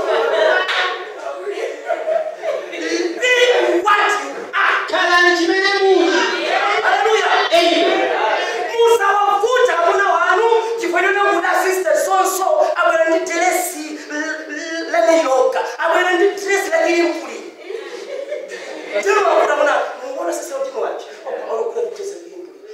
be what you are khalani chimene muli haleluya Amen. musawavuta amuna wanu chifanyana kuda sister sonso abwera ndi dresi laliloka abwera ndi dresi lakilimpuli ndinowakuta muna muona sasa utino wachi olokula kutesa limpuli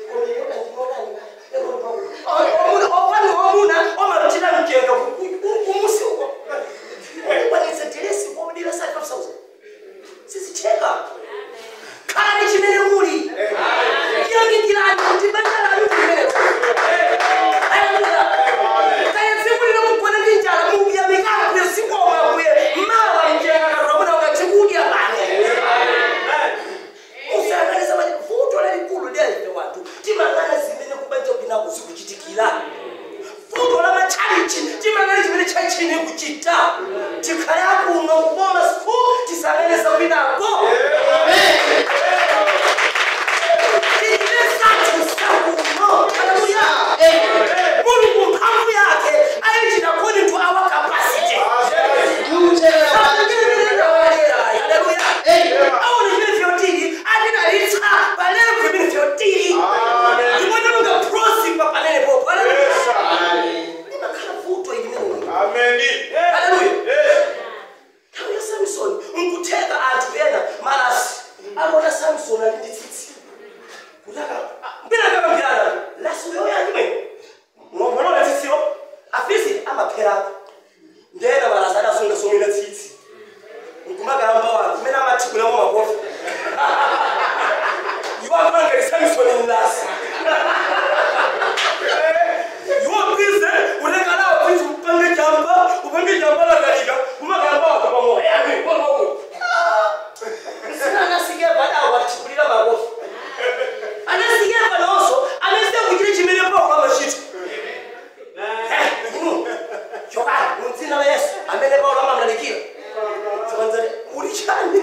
anazona ali ndi tsitsi kuti mbinakakambirana lasiweyo yachimwe mwambonaona tsitsiyo afisi amaphera ndena malaza adasunga somwina tsitsi nkumakamba wanu kumene amathibulamo makofi iwo amanga isamisoni mlasi iwo bize unekalawo bize upange jamba upange jamba lakalika umakamba wakapamoya yani koloko sina anasikeva dawo atibulira makofi anasikeva nonso anasiya kuchire chimene paulo amachita chokani mumdzina la yesu amene paulo amamlalikira tikanzati uli chani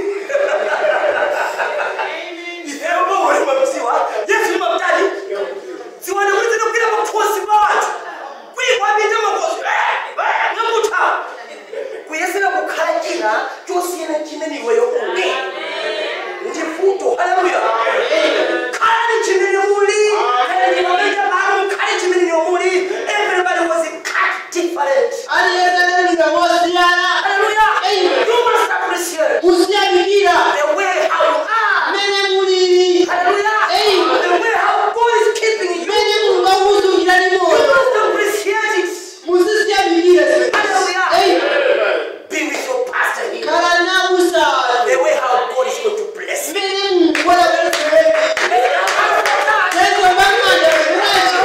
ifeyo paulo imamdziwa yesu imamtani ziwane kuti zinokwira makhosi pa wanthu kuyikwapita makhosi ngakutha kuyesera kukhala china chosiyana chimene iweyo uli ndi vuto haleluya khalani chimene muli khalani pamene pano khale chimene muli everybody was cut different aliyezalalika mosiyana haleluya you must appreciate musiyamikira the way how you are mmene mulili haleluya the way how God is keeping you mmene mulungu akusungira you limoyo must appreciate it musisiyamikire haleluya be with your pastor here khala nakusala the way how God is going to bless you mmene mulungu wadabalesereke tezo bamanda kunacho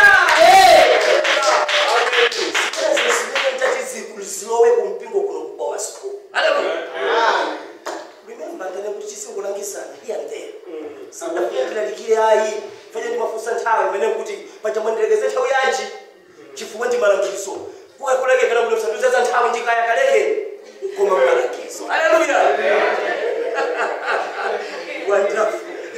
zilowe kumpingo kuno kubawa sikulu remember ndane kuti chisingolangisana here and there sandafikilalikile ayi fanye ndimafusa nthawi imene kuti pachamwenderekeze nthawi yanji chifukwa ndi malangizo kukakulekekana kuti msanduzaza nthawi ndikaya kalekeni koma malangizo haleluya wonderful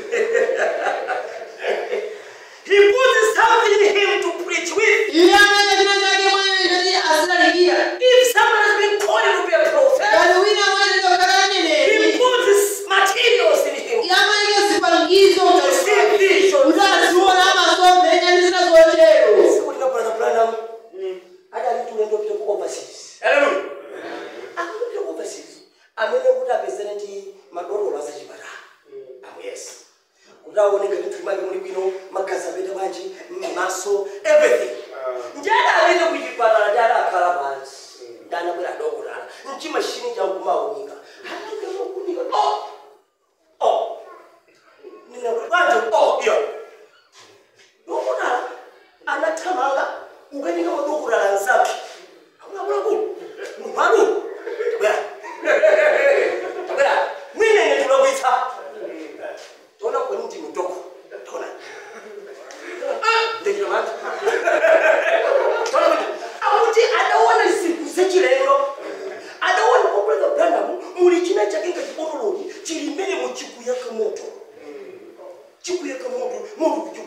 he put something in him to preach with iye amene china chake mwene choti azilalikira if someone has been called to be a prophet kali wina mwene tokhala he aneneri puts materials in him yamalike zipangizo to see visions kuti aziona amasomphenya ndi zina zotero Siku lina brother Branham hadi alitulendo pita ku overseas. Hallelujah. Akupita ku overseas. Amene kuti apezene ndi madololo asachipatala. Amu yes. Kuti aoneke kuti tuli make muli bwino magazi apete bwanji maso everything. Njada apite ku chipatala ndi adakhala pansi. Ndi anabwera adokotala. Mchimashini chankumaunika. Hanakunika. Oh! Oh! Nina kuti bwanji oh yeah. dokotala anathamanga ukanika madokotala anzake akulakulakulu mumphalu tabwera tabwera mwinene tulakwitsa tona kwani ndi mudoko tona ndekira mati tona kuti akuti adaona zinthu zachilendo adaona kobrother branham muli china chake ngati botoloni chili mmene muchikuyaka moto chikuyaka moto moto kuchuma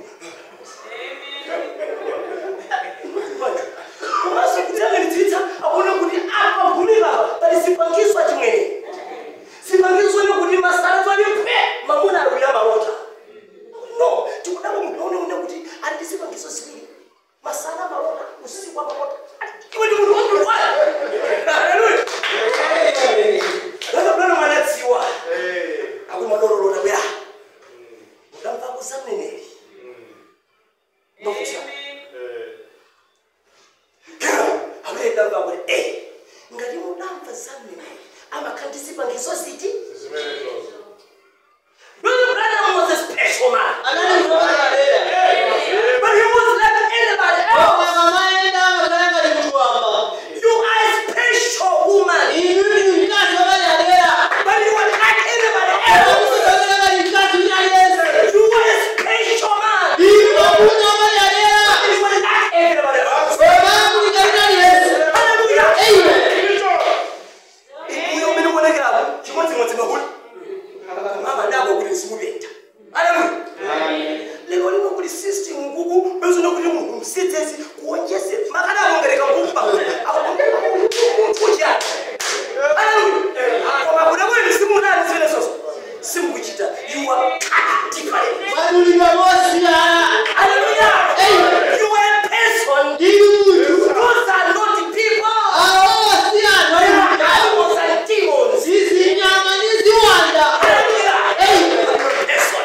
komanso kutiyang'anitsitsa akuona kuti apa gumika pali sipangiswa chimwene sipangiswa nekuti masarazo ali pwe mamuna alwira malota no tikudaba munaonaona kuti ali ndi sipangiso ziwiri masana malota usiku wa malota iwe ndi munthu wandulwala haleluya lakabulana mwanadziwa akuti madololota bwera mutamvako za mneneri nokusa amuyedamba kuti e ngati mudamva za mneneri amakhandisipangiso ziti Brother Branham was a special man. anali kutokalera But he was like anybody else. omwe kamaenda amakhala ngati munthu wamba You are a special woman. inu ndi mkazi wakalera But you are like anybody else. akutokalera ngati mkazi wina aliyense You are a special man. inu makunya wakalera But you are like everybody else. omakulika wina aliyense Hallelujah. Amen. Uyo umene uonekerapo chimodzimodzi mahuli. Mama ndako kuti nsikupenda. Hallelujah. lero lino kuli system nkuku bezona kuti munthu msidzezi kuonjese makada akongereka kumba kuja koma kuti kwenu simunani zimene zonse simukuchita you are different mwadulidwa mosiyana hallelujah Amen. you are a person ndinu munthu those are not people awo si anthu they ali are mutalo animals and demons zizinyama ndi ziwanda hallelujah Amen. you are a person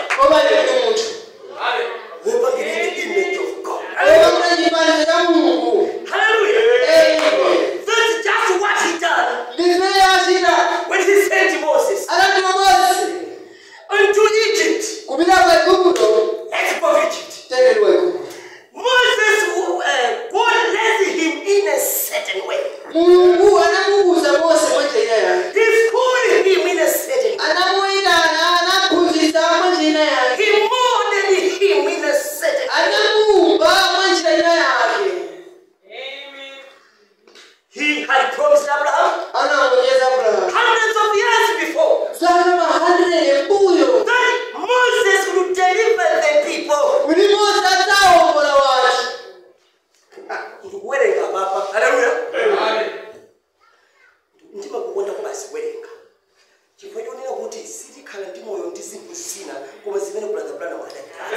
zinthu zina koma zimene brother branham adapatsa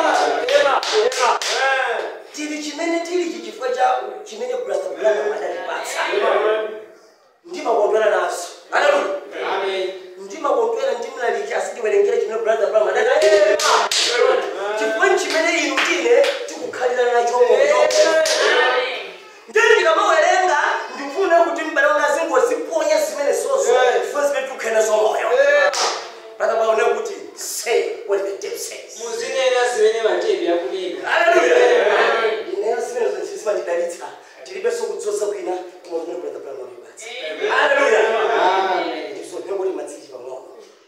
tili chimene tilichi chifukwa cha chimene brother branham adatipatsa ndimakondwera nazo haleluya ndimakondwera ndimlaliki asitiwerengera chimene brother branham adatipatsa chifukwa chimene inu tine tikukhalira nacho moyo ndeni ndikamawerenga ndifune kuti mbale wanga azingoziponya zimene zozo chifukwa zimene tikukhena zomoyo pakapaone kuti say what the tape says muzinena zimene matepi akunena haleluya ineyo zimene zonse zimandidalitsa tilibenso kudzoza kwina koma kumene brother branham amipatsa haleluya Amen. so ndinongoti matsiji pang'ono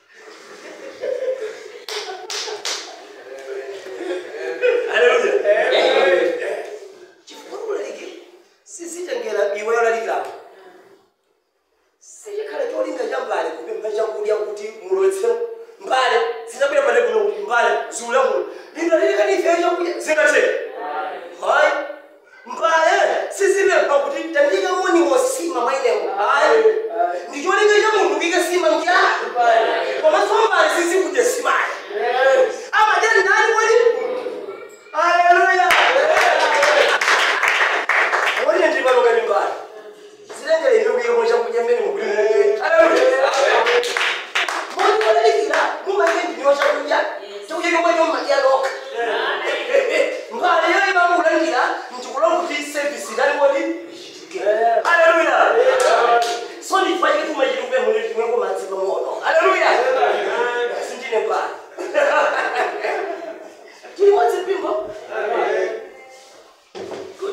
haleluya chifukwa kulaliki sizitengera iwe yolalikirapo sichikhala cholinga cha mbale kupempha chakudya kuti mulowetse mbale zinabwera pale kuno kuti mbale ziulamula lindalilikanifeyo chakudya zingathe hayi mbale sizipempha kuti tandika moni wosima mailemo hayi ndicholinga cha munthu kike sima mchana komanso mbale sizikudya simayi amadya ndani wali haleluya wali ndipaloka nyumbani zilengere ino kuyemo chakudya mmene mukulimuke haleluya moni walalikira mumaike ndiniwa chakudya chakudya chomwe chomadya lokha mbale yo imamulandira ntikulonga kuti service idali woti ichitike haleluya so ndifanyike tumachiti kupemphera timweko madzi pang'ono haleluya sindine mbale tili wadzipimbo good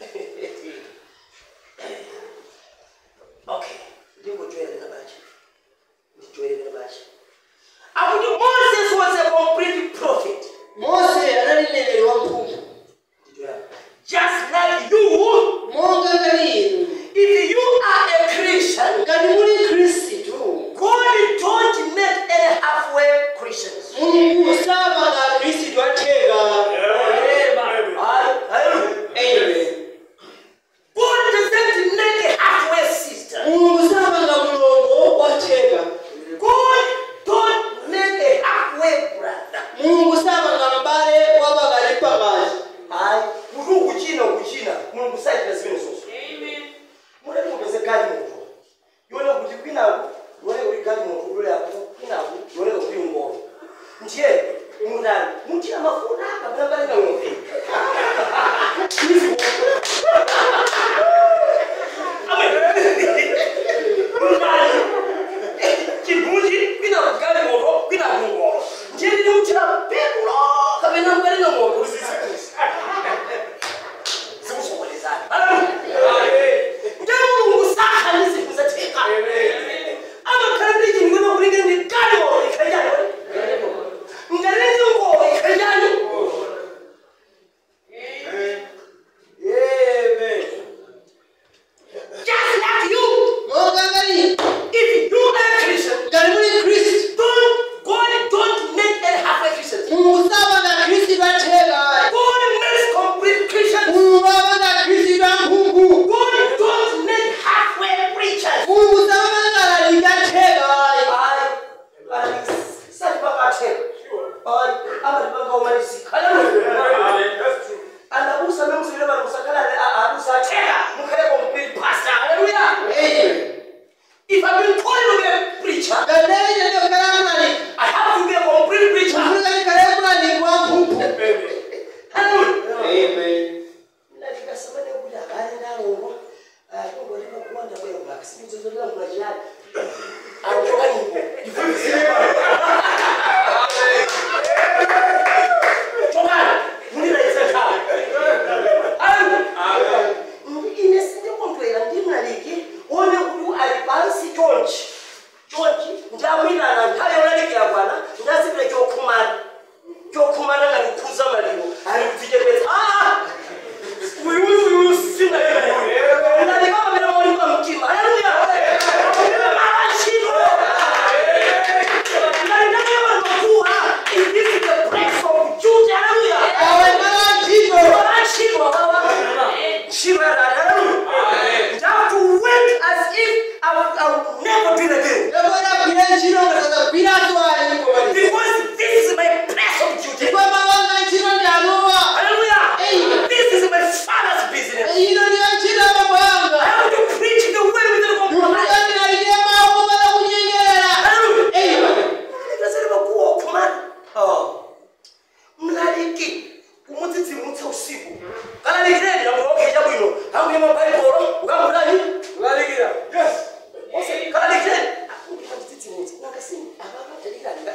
okay ndingojoyerera bacha ndijoyerera bacha akuti moses was a complete prophet mose anali mneneri wamphumphu just like you monga ngati inu if you are a christian ngati muli khristu god don't make any halfway christians mulungu samanga khristu atheka amen god doesn't make a halfway sister mulungu samanga mulongo watheka god don't make a halfway brother mulungu samanga mbale wapakati pakati hayi kuti ukuchina ukuchina mulungu saitira zimene zonso muleti mupeze gali moto yone kuti kwinaku yoneka kuti gali moto uloyapo kwinaku yoneka kuti ngolo ndiye mutani muchina mafuta kapena balika ng'ombe chibunji kwinaku gali moto kwinaku ngolo ndiye ndine muchina petulo kapena mbalika ng'ombe kuti zizikuzi zikusokolezana nje mulungu sakhani zinthu zatheka amakhala ndi chinthu kwena kulingana ndi kale ngolo ikhanjani ngati ndi ngolo ikhanjani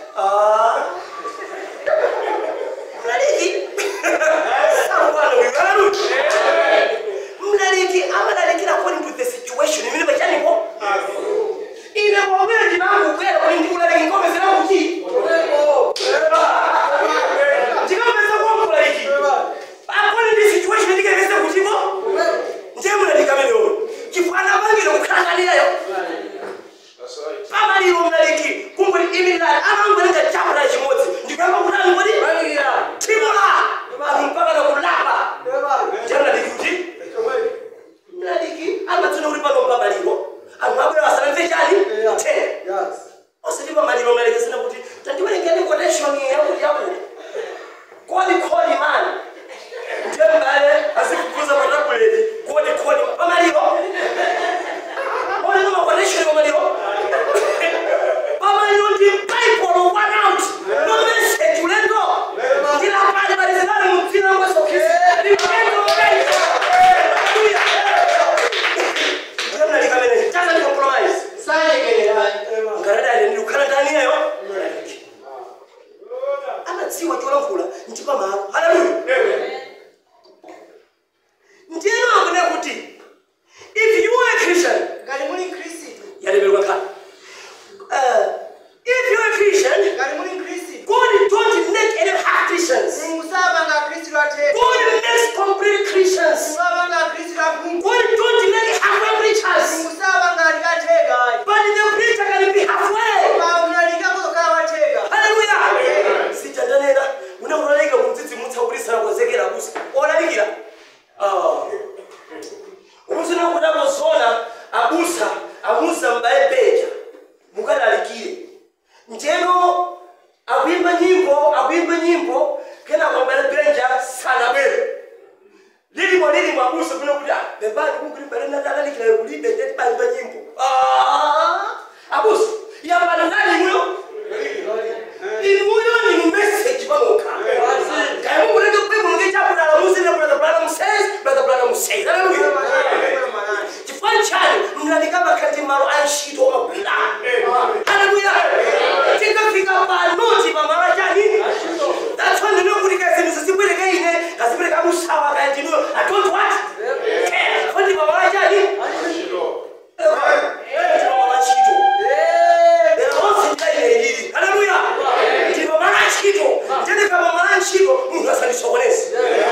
Ah. mlaliki sangwana uyu haleluya mlaliki amalalikira according to the situation imene pachanipo ine kwabwera ndinangu kwera kuti ndikulaliki ngome zinakuti ndikapeza kwamulaliki according to the situation ndikelekeze kutiko ndiye mlaliki amenewo chifana apangire kukhalanganiyayo pamaliro mlaliki kunguti imilani amangolenga chapula chimodzi ndikuyamba kutani kodi timula anthu mpaka nakulapa ndiye mlaliki kuti mlaliki amatsona kuti pano pamaliro anthu abwera asanamve chani tena osati pamaliro mlaliki asina kuti tandiwerengeni quotation yakuti yakuti kodi kodi mani ndiye mbale azikukuza patabuleti kodi kodi pamaliro Olino maquotation pamaliro pamaliro ndi bible one out no message ulendo ndila pale balizilani mdzina mwa Yesu Kristo ndipendo mbele haleluya ndiye mlaliki amene chaza ndi compromise sayegereranye ngaradali ndi kukhala ndani yayo anadziwa cholankhula ndi pamalo haleluya ndiyeno akune kuti if you are a christian ngati muli khristu yalemerwa nkhani Uh, if you are a christian ngati muli khristu god don't make any half christians mulungu sapanga khristu atheka god makes complete christians mulungu apanga khristu akhungu god don't make halfway preachers mulungu sapanga likatheka but the preacher can be halfway pa mlalika kuzokhala watheka haleluya sichandanena unakulalika kumdzidzimutsa kuti sanakonzekera kusi olalikira umusina kuti akozona abusa amusa m'bale beja mukalalikire njeno akuimba nyimbo akuimba nyimbo kenako m'bale benja sanabwere lilimo lilimo abusa kuno kuti ah, bebani kunguli m'bale natalalikira kulibe ndeti bayimba nyimbo Ah, abusa yambana nali muyo imuyo ni message pamokha kaya munguleke bwimo ngechakulala musine brother branham says brother branham says haleluya chifukwa chani mlalika makhati malo a ntchito omagwira haleluya tikafika panoti pamalo achani that's why ndinokuti kaya zinthu zizibwereka ine kazibwereka musawa kaya ndinuyo i don't what care foti pamalo achani pamalo achito onse ndinayilelili haleluya ndipo mala ntchito ndendeka pamala ntchito munthu asandisokonezi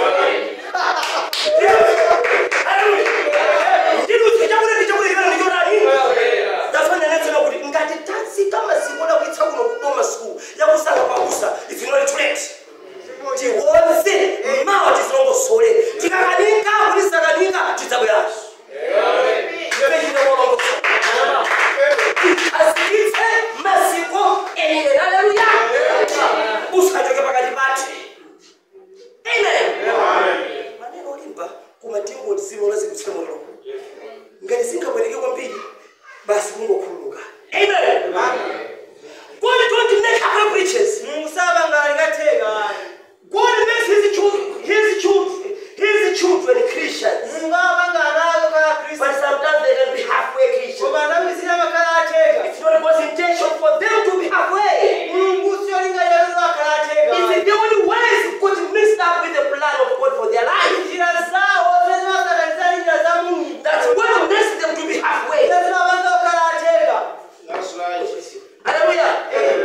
ndidutse chakuleti chakulekana ndichodani ndafananetsera kuti ngati tatsika maziko lakuitsa kuno kuboma sikulu yakusanga pakusa ifinoli tuleti tiwonse mawa tizilongosole tikakanika kuti sakanika tidzabweranso azikitse maziko ene haleluya usachoke pakati pati amen maneno olimba kumatingo zilo zikutsika moyo ngati singabwereke kwambiri basi kungokhululuka amen god don't make up preachers mulungu sapanga likatheka god makes his children his children his children christians mulungu apanga anazo khala khristu but sometimes they can be halfway christians koma nthawi zina makhala atheka it's not god's intention for them to be halfway mulungu siyolinga lero akhala atheka It's the only ways God mixed up with the plan of God for their life. njira zawo zimasakanizana njira za mulungu That's what makes them to be halfway. zimapanga kukhala atheka Hallelujah.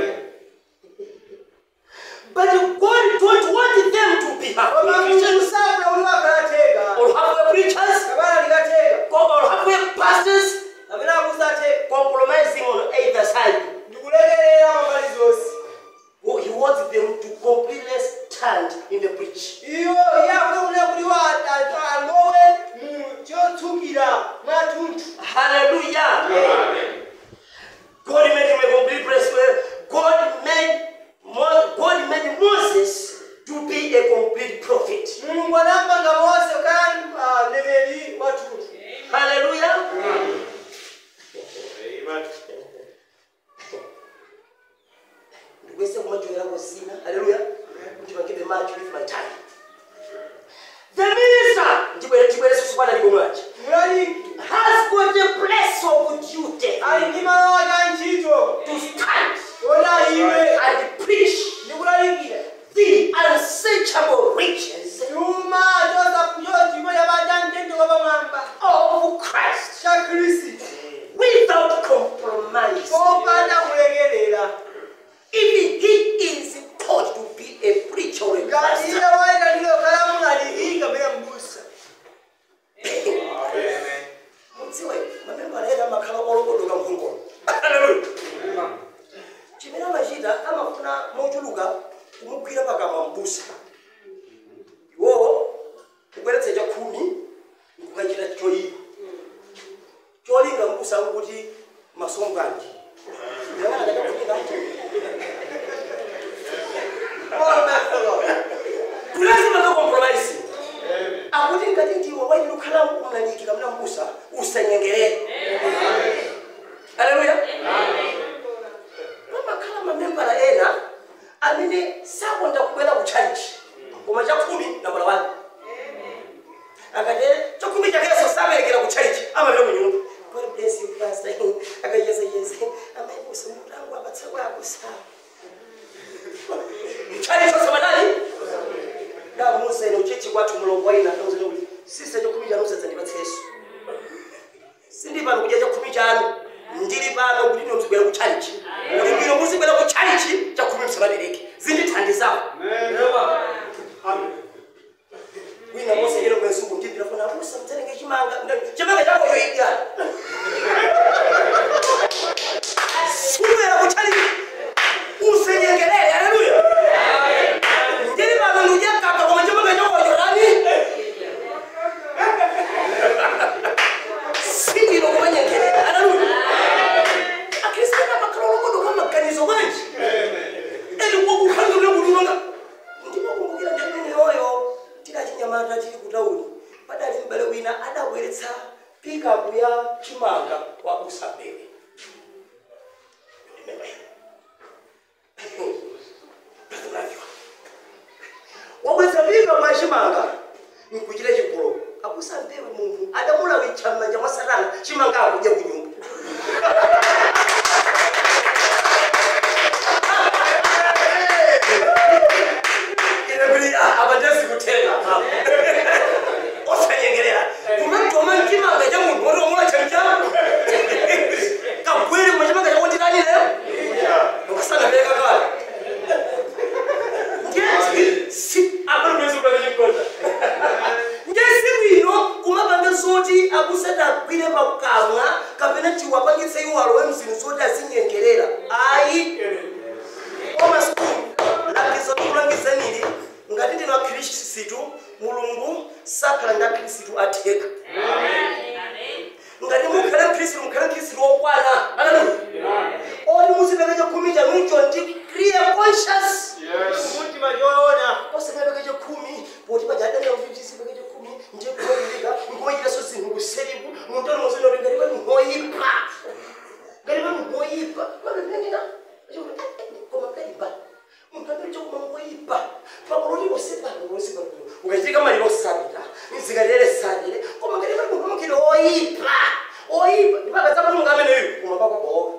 But God don't want them to be koma halfway mulungu Christians sapanga kuti akhala atheka or halfway preachers kapena likatheka or halfway pastors kapena akusatheka compromising on either side. ndikulekerera pambali zonse Oh, He wants them to completely stand in the breach. iyo yakulekulira kuti wa alowe mu chotsukira mwathunthu Hallelujah. God made him a complete breastplate. God made Mo- God made Moses to be a complete prophet. mulungu anampanga mose kukhala mneneri wathunthu Hallelujah. Ndikwese kumajowera kusina. Hallelujah. Kuti vagive much with my time. The minister, ndibwere ndibwere susukwana liko mwachi. mulaliki Has got a place of duty ali ndi malo ake a ntchito to stand ona iwe and ukatuluka kumugwira pakamwa mbusa iwowo kubweretsa cha khumi nkukachita choyipa cholinga mbusa nkuti masombanji kulazima kakompromise akuti ngati ndiwe waili ukhala mnaliki kamuna mbusa usanyengerere aleluya pamakhala mamembala ena amene sakonda kubwera ku church koma chakhumi nambala wani akati chakhumi chakeso saberekera ku church amapita ku nyumba God bless you pastor akacheza yeze amayibusa mutangu apatsa kwako sawa chali chose madali ndamusa ino chechi kwathu mulongo waina akamuza kuti sise chakhumi chanu sadzandipatsa yesu sindi pano kudya chakhumi chanu ndili pano kuti ino mzibwera ku chalichi kuti bwino muzibwera ku chalichi chakhumi msababereke zindithandizapo wina mose yero kwezuku ndipira funa abusa mtserenge chimanga chimanga chakoyo idya subwera ku chalichi usenyengerere haleluya ndili pano ndudya kaka koma chimanga chakoyo rani sindilo kumanyengerera haleluya akristiana makalolokodo kamaganizo manji eni kwakukhangire kulunga ndimakumbukira ndemineyoyo tidachinyamata tili kutauni padali mbale wina adabweretsa pikapu ya chimanga wa usabewe wabweretsa pikapu ya chimanga nkuchira chigolo akusambewe munthu adamulawitcha m'manja mwa satana chimanga akudya kunyumba inekuti abandezi kutenga osanyengerera kumatoma mchimanga cha munthu wotomula chamchamu kagwiri machimanga chakondirani lero ukasanapereka kale ngesiku ino kumapanga zoti akusadagwire pakamwa kapena chiwapangitse iwalo wemzini zoti azinyengerera ayi omasikulu langizo likulangizanili ngati ndino akhristu mulungu sakhala ndi akhristu atheka ngati mukhale mkhristu mukhale mkhristu wokwana haleluya oti muzipeke chakhumi chanucho ndi clear conscious mutima choona osakapeke chakhumi poti pajadana kuti sipeke chakhumi ndikuoilika nkumachitanso zinthu kuseriku muntoni muzino kuti ngati pali mhoyipa ngati pali mhoyipa mapependina koma kaipa mukapiri chokuma mhoyipa pakuloti osepano osepano ukachitika maliro osabira nzikalere salire koma ngati pali munthu mukili oyipa oyipa ndipakadza mulungu ameneyu kumapakwaboka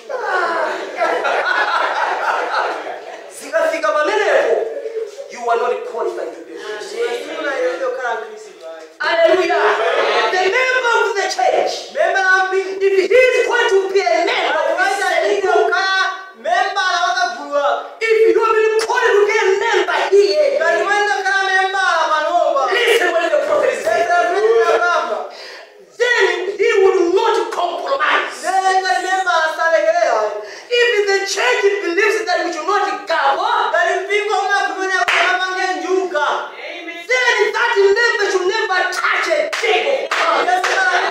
zikafika pamenepo you are not qualified to be a Christian. Sina yoyo kala Kristo bali. Hallelujah. The member of the church, Memba ambi if he is going to be a member of wacha the ndio church, kala memba anawakagulwa. if you have been called to be a member here, Kaliwenda kala memba amanova. listen when the prophet is saying, Sasa vipi na baba? then he will not compromise. Nenga memba asalegelea. If the church believes that we should not gather, Kalipinga uma kumenya kwa mange njuka. then that member should never touch a thing of God.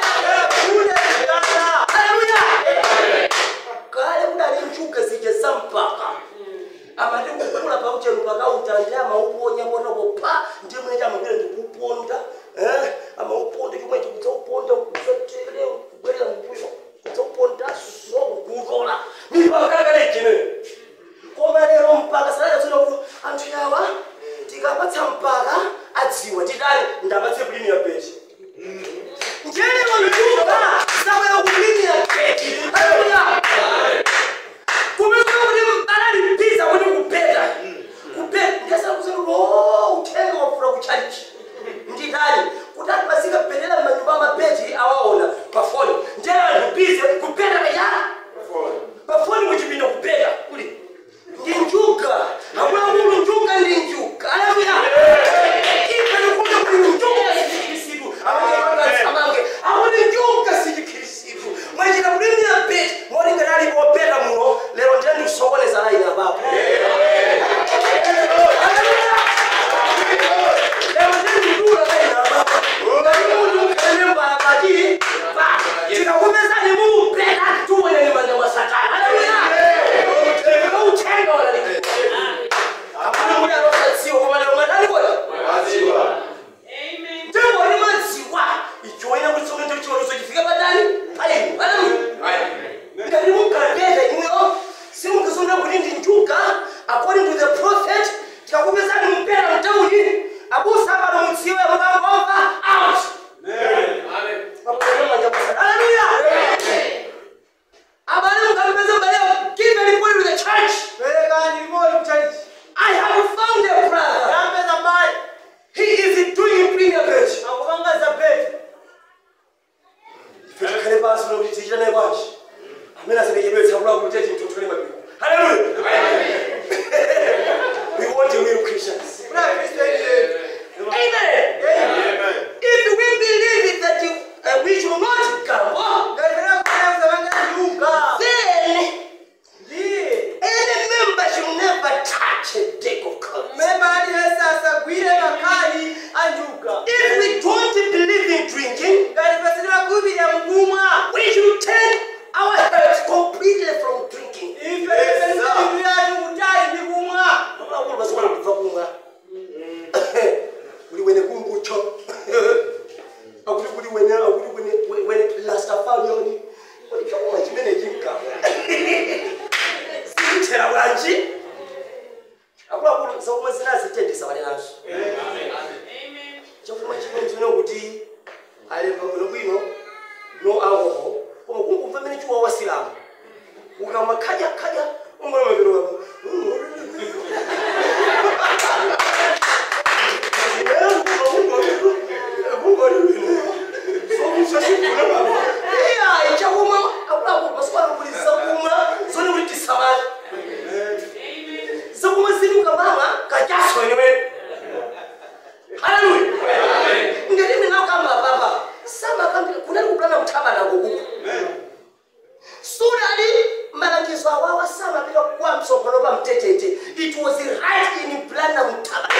Hallelujah. kale kudali nchuka zija zampaka amati kukula pauchenu pakautandi amauponya ponopopa ndimwene amagwira ndikuponda eh, amauponda chomwe chikudzauponda kudzatele kubwerera mbuyo kudzauponda so kukutola mipakakalekale chimene koma lero mpaka salakatsona kuti anthu yawa tikapatsa mpaka adziwa titali ndapatse kulimiya beti njenero njuka zabwera kulimiya beti haleluya kumekuwa kuti balalipiza kuti kupeta kupeta ndiyasakuza lo uthenga wafuna kuchalichi nditali kuti anthu azikapetera m'manyumba amapeti awaona pafoni ndiye anthu bize kupeta kaya pafoni muchipinda kupeta kuli ndi njuga zakumwa zinazitendesa valenanso chakumwa chimwe chine kuti alemba bwino bwino no alcohol koma kungumva mene chiwa wasilamu ukama khaja khaja umwana mapiro zakumwa zili ukamama kajaso enewe haleluya ngati mina ukamba papa samakambira kunali kuplana mthabana kukuku sudali malangizo awawa samapita kwa mtsogolo pa mtetete it was right in plana mthabana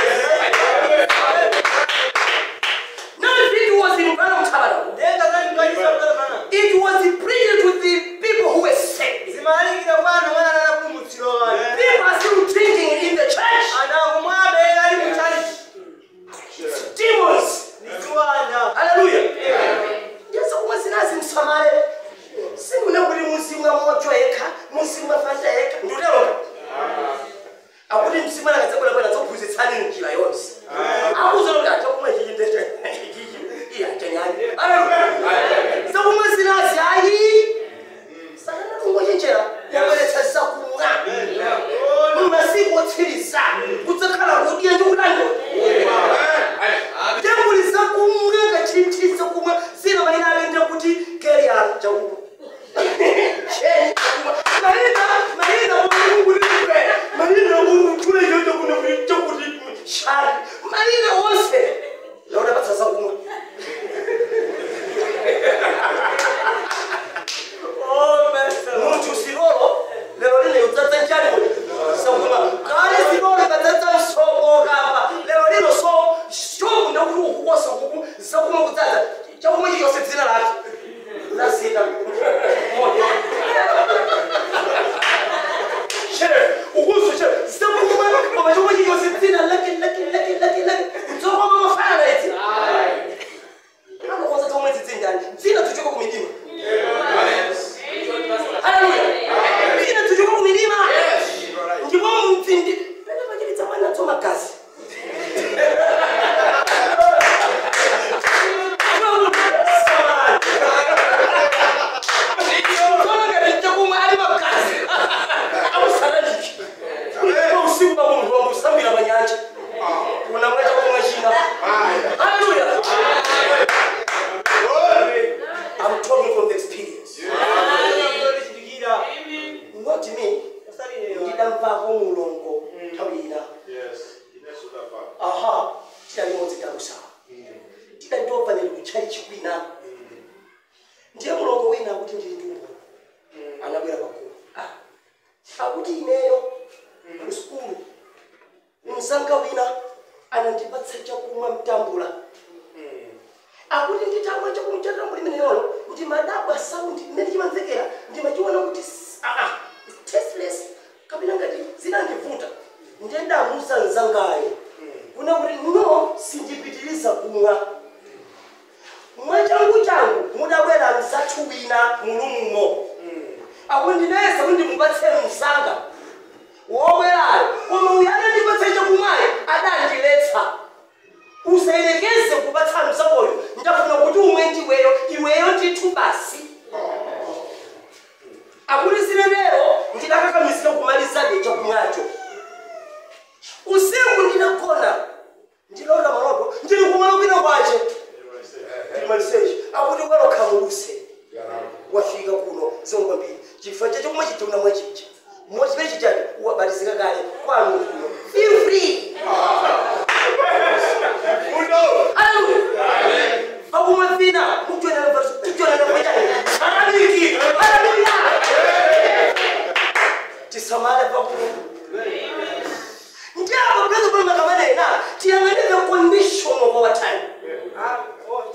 not if it was in plana mthabana Denga zali ngaliza mwana bana. it was preached to the people who were saved Zimalikira bwana mwana na kumutiro bana. people are still drinking in the church Anangumwabe ali mutali. demons Nikiwanda. haleluya yesu kumwe zinazi msamale simune kuti mzimu amoto yekha mzimu afanta yekha ndutero akuti mzimu anakadzabwera bwera dzophunzitsani njira yonse akuzoloti acha kumwe chichindete iya chanyani haleluya zakumwe zinazi ayi sakanatungochenjera yabweretsa zakumwa mumasiku otsiriza kudzakhala kudya ndikulandola tembulisa kumwe kachintisa kumwe zina malina alende kuti keriyano chakumwa malina malina mulungulipe malina mutule chochokuti chokuti shari malina wonse lauda patsasa kumwe Oh, master. munthu silolo lero lino udzadza njani sakuma kale silolo kadzadza msoko kapa lero lino so shoku ndekuti ukukosa kuku sakuma kudzadza chakumwe chichonse dzina lake lasita shere ukuso shere sakuma koma chomwe chichonse dzina lake lake lake lake lake dzokoma mafana idzi anokonza chomwe dzidzinjani dzina tuchoka kumidima haleluya dzina tuchoka kumidima ndipo mdzindi pene pachilitsa mwana tso magazi Tsono ngati chakumwa ali magazi akusalaliki Ndipo usiku pa munthu wamusambira pa nyanja unamwa chakumwa china haleluya I'm talking from the experience Ndolichitikira. not me Usalire. ndidamvako mulongo nthawi ina aha tidalimodzi dalusawa tidandiofanire kuchali chikwina ndiye mulongo wina akuti ndili ndi umboni anabwera pakulu akuti ineyo ku sukulu mzanga wina anandipatsa chakumwa mtambula akuti nditamwa chakumwa chatambula imeneyoyo ndimadabwa saundi mmene chimamvekera ndimachiona kuti s- ah, ah, it's tasteless kapena ngati zinandivuta ndendamusa mzangayo kuna kuti no sindipitiriza kumwa mwachangu changu mudabwera mzathu wina mulumumo akuti ndinayesa kuti ndimupatse mzanga wobwerayo koma uyu anandipatsa chakumwayo adandiletsa usayerekeze kupatsa mzakoyo ndafuna kuti umwe ndiweyo iweyo ndithu basi akuti sinenero ndidakakamizira kumalizabe chakumwacho usiku ndinagona ndilota maloto ndili kumalopina kwache ndimalisechi akuti kwalokhamuluse wafika kuno zongwambiri chifukwa chacho kumwe chidhuna mwachicha mchimene chichacho wabatizika kale kwanu kuno feel free Hallelujah. Pakumwe vina mukutonera mbatso kutonera kwachani salamiki haleluya tisamale pakumwe ndiabo phezu pamakamana tiyang'ane the condition of our time Ah, oh.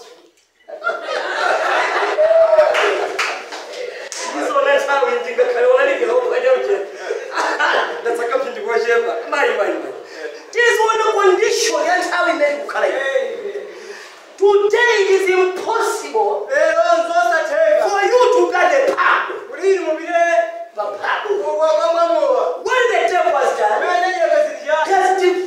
ndizona nthawi ndingakhale olalipira okwaneuche ndatsakapindikuwachepa mai mai mai tiziona condition ya nthawi imene kukhala ino today is impossible Lero nzosatheka. for you to get a pub Kulini mubire. a pub Kwa kwa mwamowa. when the devil was done Mwenye nyaka zilija. he has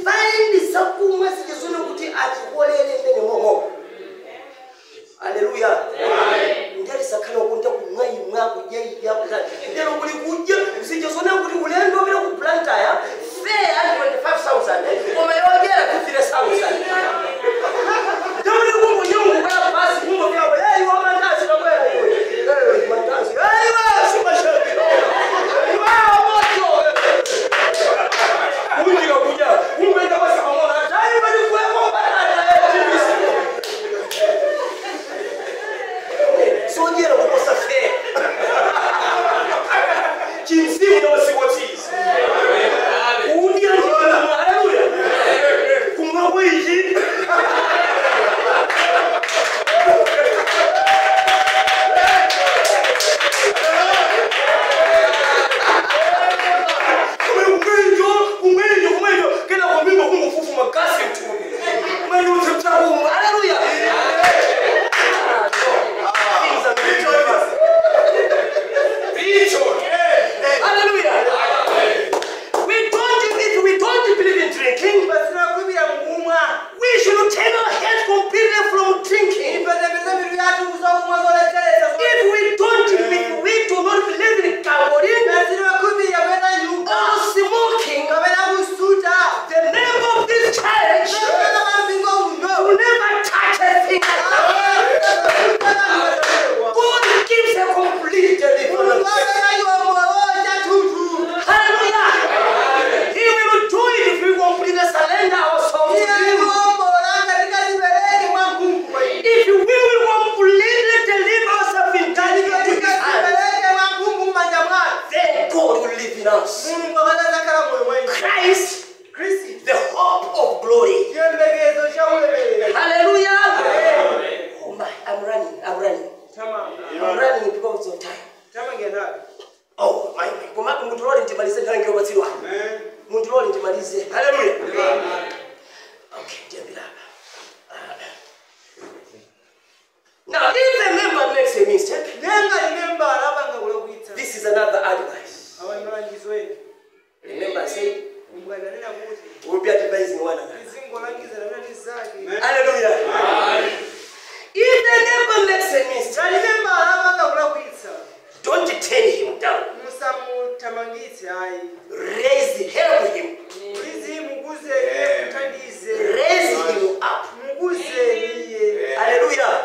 be advising one another. tizingolangiza na mene zake Hallelujah. If the neighbor makes a mistake, talimembala amanga kulakwitsa don't turn him down. musamuthamangitse ayi Raise, help him. izi mukuzeni muthandize Raise him up. mukuzeni iye Hallelujah.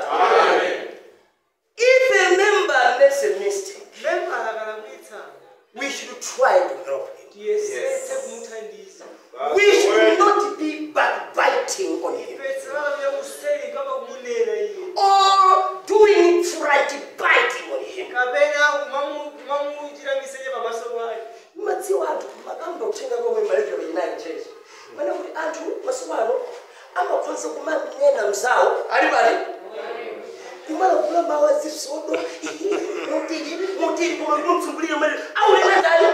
If a member makes a mistake, membala kalakwitsa we should try to help him. tiyesetse kumuthandiza We should not be backbiting on him ipetsa vakakuya kuseli kamba kumunena iye or doing front biting on him. kapena kumamuchita misenye pamaso pake madziwo anthu makamba kutenga komwe malekero inayi chechi mana kuti anthu masiku ano amakhoza kumanena mzawo ali pali kumala kula mawu azisodo mutili mutili koma kumtsungulira mali aulena ndani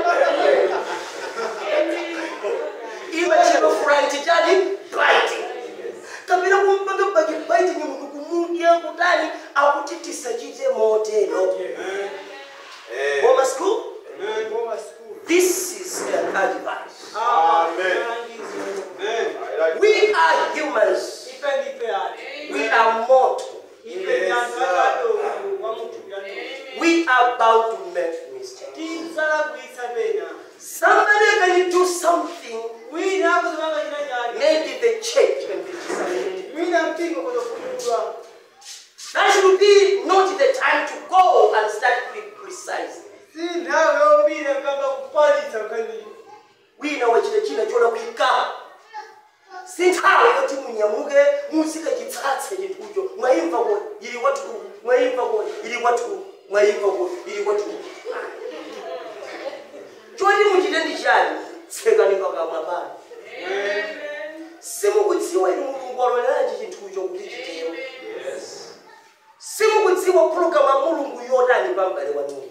imachero furanti chani biting kapena kumpanga baki biting munthu kumudya kutani akuti tisachite motero koma school koma sikulu This is an advice. amen We are humans. ife ndife ati We are mortal. ife ndi anthu akadogo wamuthupi atu We are bound to make mistakes. tidzalakwitsa pena Somebody can do something. wina akuzimanga china chake Maybe the church can be decided. wina mpingo kutofunulwa That should be not the time to go and start criticizing. si nthawi yopita kamba kupalitsa nkhaniyo wina wachita china cholakwika si nthawi yoti munyamuke muzike chitsatse chinthucho mwayimva kodi ili kwathu mwayimva kodi ili kwathu mwayimva kodi ili kwathu choti muchite ndi chani tsekani pakamwa pano simukudziwa ili mulungu waloleranji chinthucho kuti chitero simukudziwa pulogalamu ya mulungu yotani pambale wanuyo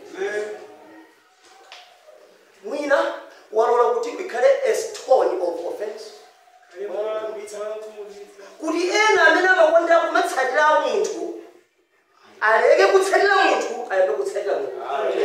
mwina walola kuti ikhale a stone of offense kuti ena amene amakonda kumatsatira munthu aleke kutsatira munthu ayambe kutsatira munthu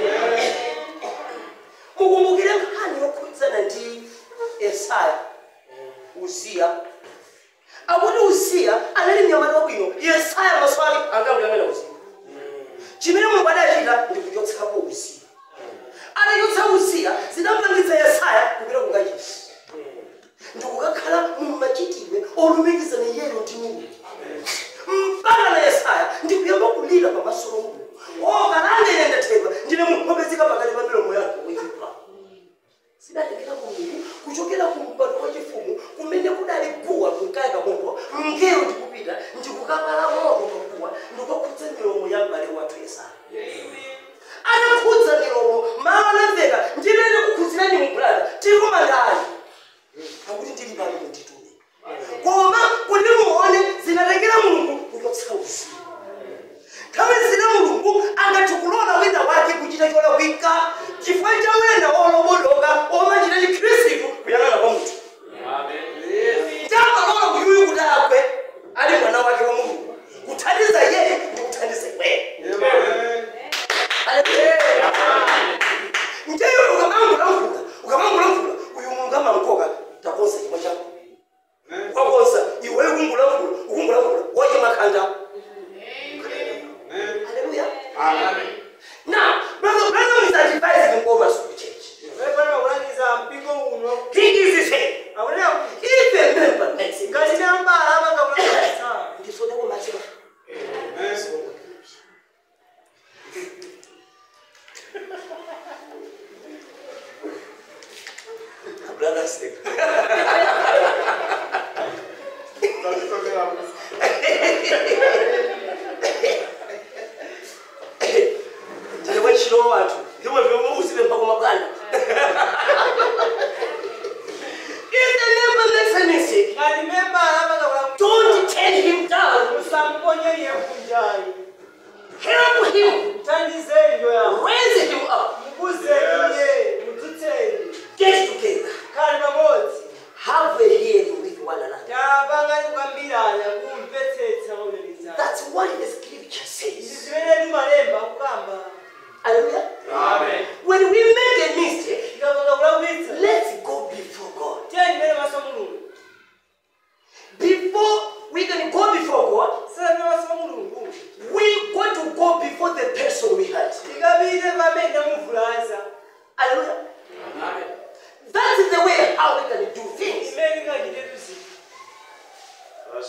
mukumbukire nkhani yokhudzana ndi esaya uziya akuti uziya anali mnyamata wabwino yesaya maso ake angakuyang'ana uziya chimene mulungu adachita ndi kuchotsapo uziya atachotsa uziya zidamangitsa yesaya kupita kukachisi ndikukakhala mumachitidwe olumikizana iyeyo ndi mulungu mpaka na yesaya ndikuyamba kulira pamaso pa mulungu okalanga ine ndathedwa ndine munthu wopezeka pakati pa milomo yake woyipa zidalekera mulungu kuchokera ku mpando wachifumu kumene kudali guwa kunkaya kamoto mngelo ndikupita ndikukakala moto paguwa ndikukakhudza milomo ya m'bale wathu yesaya anakhudza milomo mawu anamveka ndimene kukhudzirani mbrada tikuma ndani akuti ndili pano munditume koma kuti muone zinatengera mulungu kuchotsa uzimu nthawi zina mulungu angathe kulola wina wake kuchita cholakwika chifukwa cha wena olobodoka omachita chikhristu kuyang'ana kwa munthu chamalola kuyuyu kuti agwe ali mwana wake wa mulungu kuthandiza yeye ndi kuthandiza iweyo njeyo ukamangula-mvula ukamangula-mvula uyu mulungu amankoka takonza chimwe chako wakonza iweyo kungula-mvula ukungula-mvula wachimakhanda Hallelujah. Now, brother Branham is advising Bomas to the church. pepana pakulangiza mpingo uno He is saying, akunena kuti if a member makes a ngati mistake, nambala amanga kulakwitsa ndisoda kumachira. Brother said, ndine wachiro wanthu ndimwe vyomwe uzive mpakoma bwana. If the member makes a mistake, ngati membala amanga kulakwitsa don't turn him down. musamponye iye kunjayi Help him. mthandizeni yoyamba Raise him up. mukuzeni iye mudzutseni Get together. khali pamodzi Have a hearing with one another. tapangani kukambirana kumvetsetsa maulelizana That's what the scripture izi says. zimene timalemba kukamba Hallelujah. When we make a mistake, tikapanga kulakwitsa let's go before God. tiye timene maso mulungu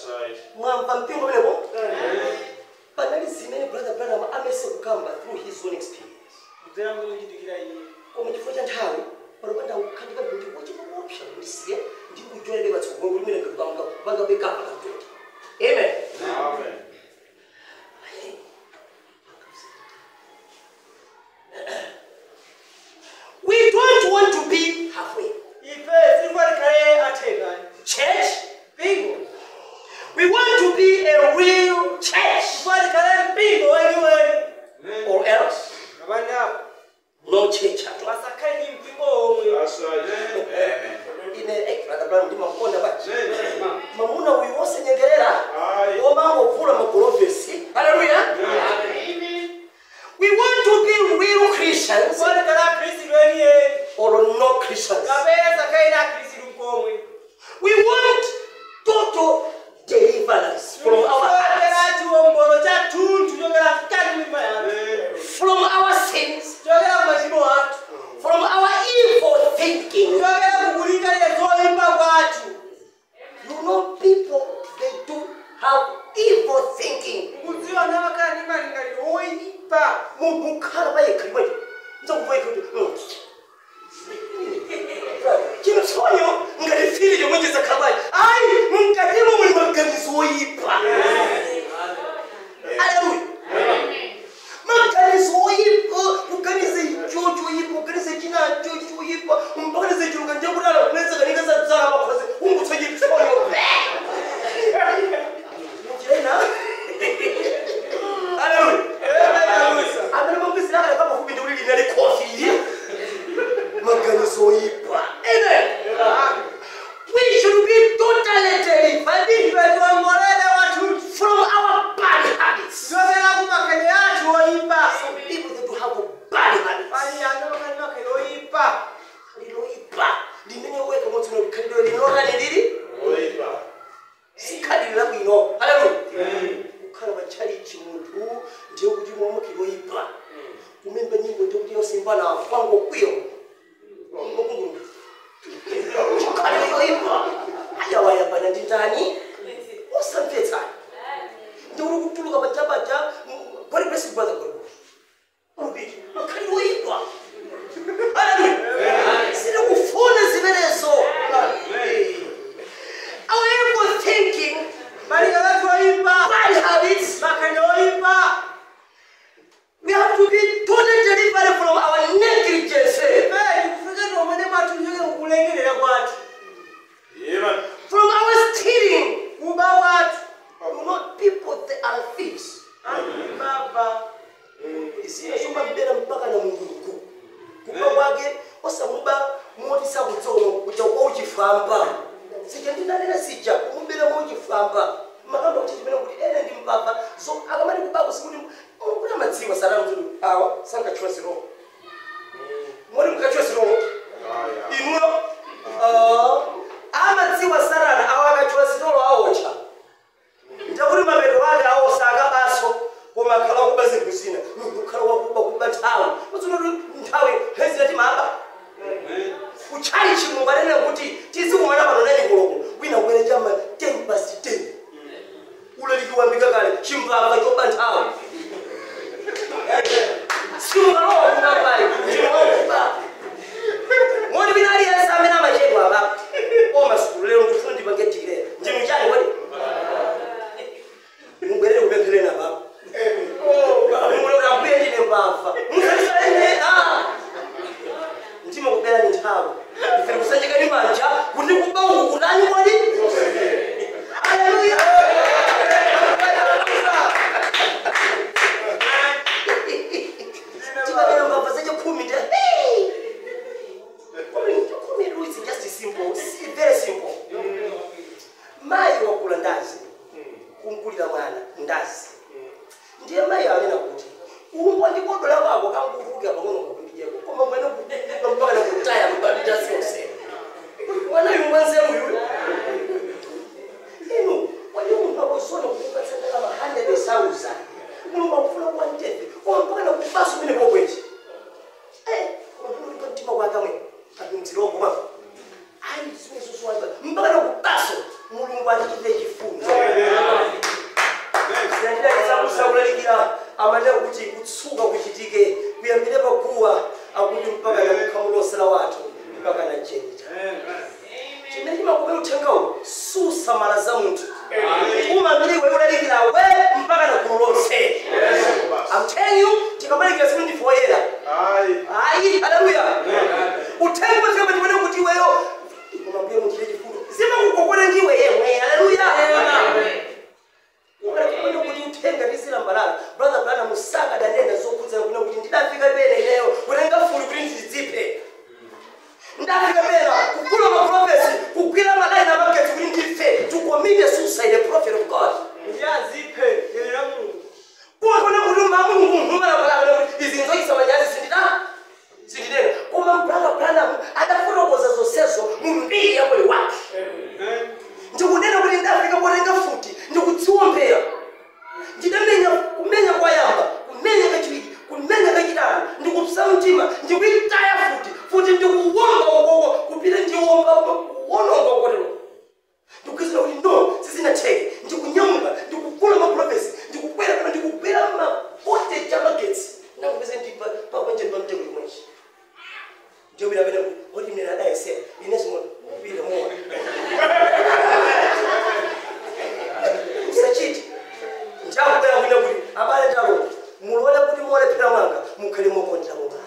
mwamva mpingo menepo panali zimene brother branham amese kukamba through his own experience kudzera muchitikira iye koma chifukwa cha nthawi panopanda kukhandika kuti wochikuopsa ndisiye ndikuchwereke patsogolo kuti mene pangabekapa katoti amen we don't want to be halfway ife tikufanikale atheka church mpingo we want to be a real church tifanikale mpingo weniweni or else ngapani apo no church at all pasakhale ndi mpingo omwe ine eh, brother branham ndimakonda bati mamuna uyu wosenyengerera omangopfula magolovesi haleluya we want to be real christians tifanikale akhristu weniyeni or no christians kapena sakhale na akhristu mkomwe we want total deliverance from our hearts, chokera chiwombolo cha thunthu chokera mkati mimba yathu from our sins chokera kumachimo athu from our evil thinking chokera kukulingalira zolimba kwathu you know people they do have evil thinking kudziwa namakhala ndi malingaliro oyipa munthu ukhala payekhalimwecho nzakuvaika kuti chinosonyo ngati fili chomwe chizakhala ayi mukatimo muli maganizo oyipa aleluya maganizo oyipa kuganiza icho choyipa kuganiza chinacho choyipa mpakaniza chilunga njakudala kunesa kanika sadzala pakhozi ungutso chipsonyo muchena aleluya amene mangwizira akale kapafupi ndi kuti linali kofi maganizo oyipa amen we should be totally delivered ife tiwombolere wathu from our bad habits chokera kumakhaliro athu oyipa people that have bad habits pali anthu amakhala ndi makhaliro oyipa liloyipa limene weka motsona likhalidwe linotani lili sikhalidwe labwino haleluya kukhala pachalichi munthu ndiye kuti mwamukiloyipa kumemba nyimbo ndiye kuti yosimbana kwangokwiyo chikhalidweyoyipa ayawayambana ndi ndani osamvetsani ndiuri kutuluka pachapacha goripesi brother goripesi unobiti makhalidweyoyipa haleluya siri kufuna zimenezo our evil thinking malingaliro athu oyipa bad habits makhaliro oyipa we have to be totally delivered from our negligence ife tikufika tiomene mwathu chokera kukulengerera kwathu from our stealing kuba kwathu you know people they are thieves baba isina chomba mbera mpaka na mulungu kuba kwake osamuba moti sakutsono kuja kwa uchifamba sija ndinanena sija kumubera mo uchifamba makamba kuti chimene kuti ene ndi mpapa so akamati kubako sikuti kuti amadziwa salamu zulu awa sankachula siroho moti mukachula siroho inuyo ah, amadziwa sarana awa akachula sitolo awocha ndakuti mapeto ake awosaka baso koma akhala wakuba zinthu zina ukhala wakuba kuba nthawi uzunoti nthawi hezina timaba kuchali chimungu anene kuti tizikuona pano nani koloko wina kubwere chama 10 past 10 ulalikiwambika kale chimbava choba nthawi simukalowa kunapai chinokuba moni wina aliyense amene amachedwa apa omasukulu lero ndifuna ndipange digire ndinu chani wadi mubwerere kupempherena baba mulora mbuye ndine mbava musaisaine ndima kubera ni nthawi ifere kusanjika ni manja kuti kuba uku kutani kwadi haleluya tikanena mbava zachikhumi nde khumi is just simple si- very simple mayi wakula ndazi kumkulira mwana ndazi ndiye mayi anena kuti umbwa ndikodola kwako kanguvuka pang'ono kakundijeko koma mwene kuduka mpaka nakutaya mubabitazi yonse mwana uyu mwanzeru uyu inu kwani munthu akuzona kukupatsana kama 100,000 mulungu akufuna kuwa mtete koma mpaka nakubaso mene pobweji mtima kwakamwe akumdziroko mama ayi zimene zosowaza mpaka nakubaso mulungu atichite chifundo kusamala za munthu umangiriwe ulalikira we mpaka na gulu lonse I'm telling you tikamalikira siku ndifoyera ayi haleluya uthenga wachikamba chimene kuti iweyo umambuye muchire chifundo zimakukokona ndiwe yemwe haleluya ukanakuona kuti uthenga ndizilambalala brother brother musaka danena zokhudzana kuna kuti ndidafika pene ineyo kutenga fuli kuti ndizidziphe ndafika pena kugula maprofesi kugwira malaini amagetsi kuti ndife to commit a suicide a prophet of god ndiyaziphe lilira mulungu kuwakona kuti mamungu mhumalapalakana kuti izi nzoyisa manyazi sindida sindinena koma mbrother branham adafotokoza zonsezo mu mbiri ya moyo wake ndikunena kuti ndafika potenga futi ndikudziwombera ndidamenya kumenya kwayamba kumenya kachiwiri kumenya kachitatu ndikupsa mtima ndikuitaya futi futi ndikuwomba ukoko kupita ndiwomba kuwononga ukotero ndikukhizira kuti no sizinatheke ndikunyamuka ndikugula maprofesi ndikukwera kana ndikugwera mavoltage amagetsi ndakupese ndipapanjeni pamtengo chimwechi ndiyobira pene kuti mnena adayesera inesimona upile mowa usachiti ndakubwera kuina kuti abale ndalonda mulole kuti muolephera mwanga mukhale mokondera mwanga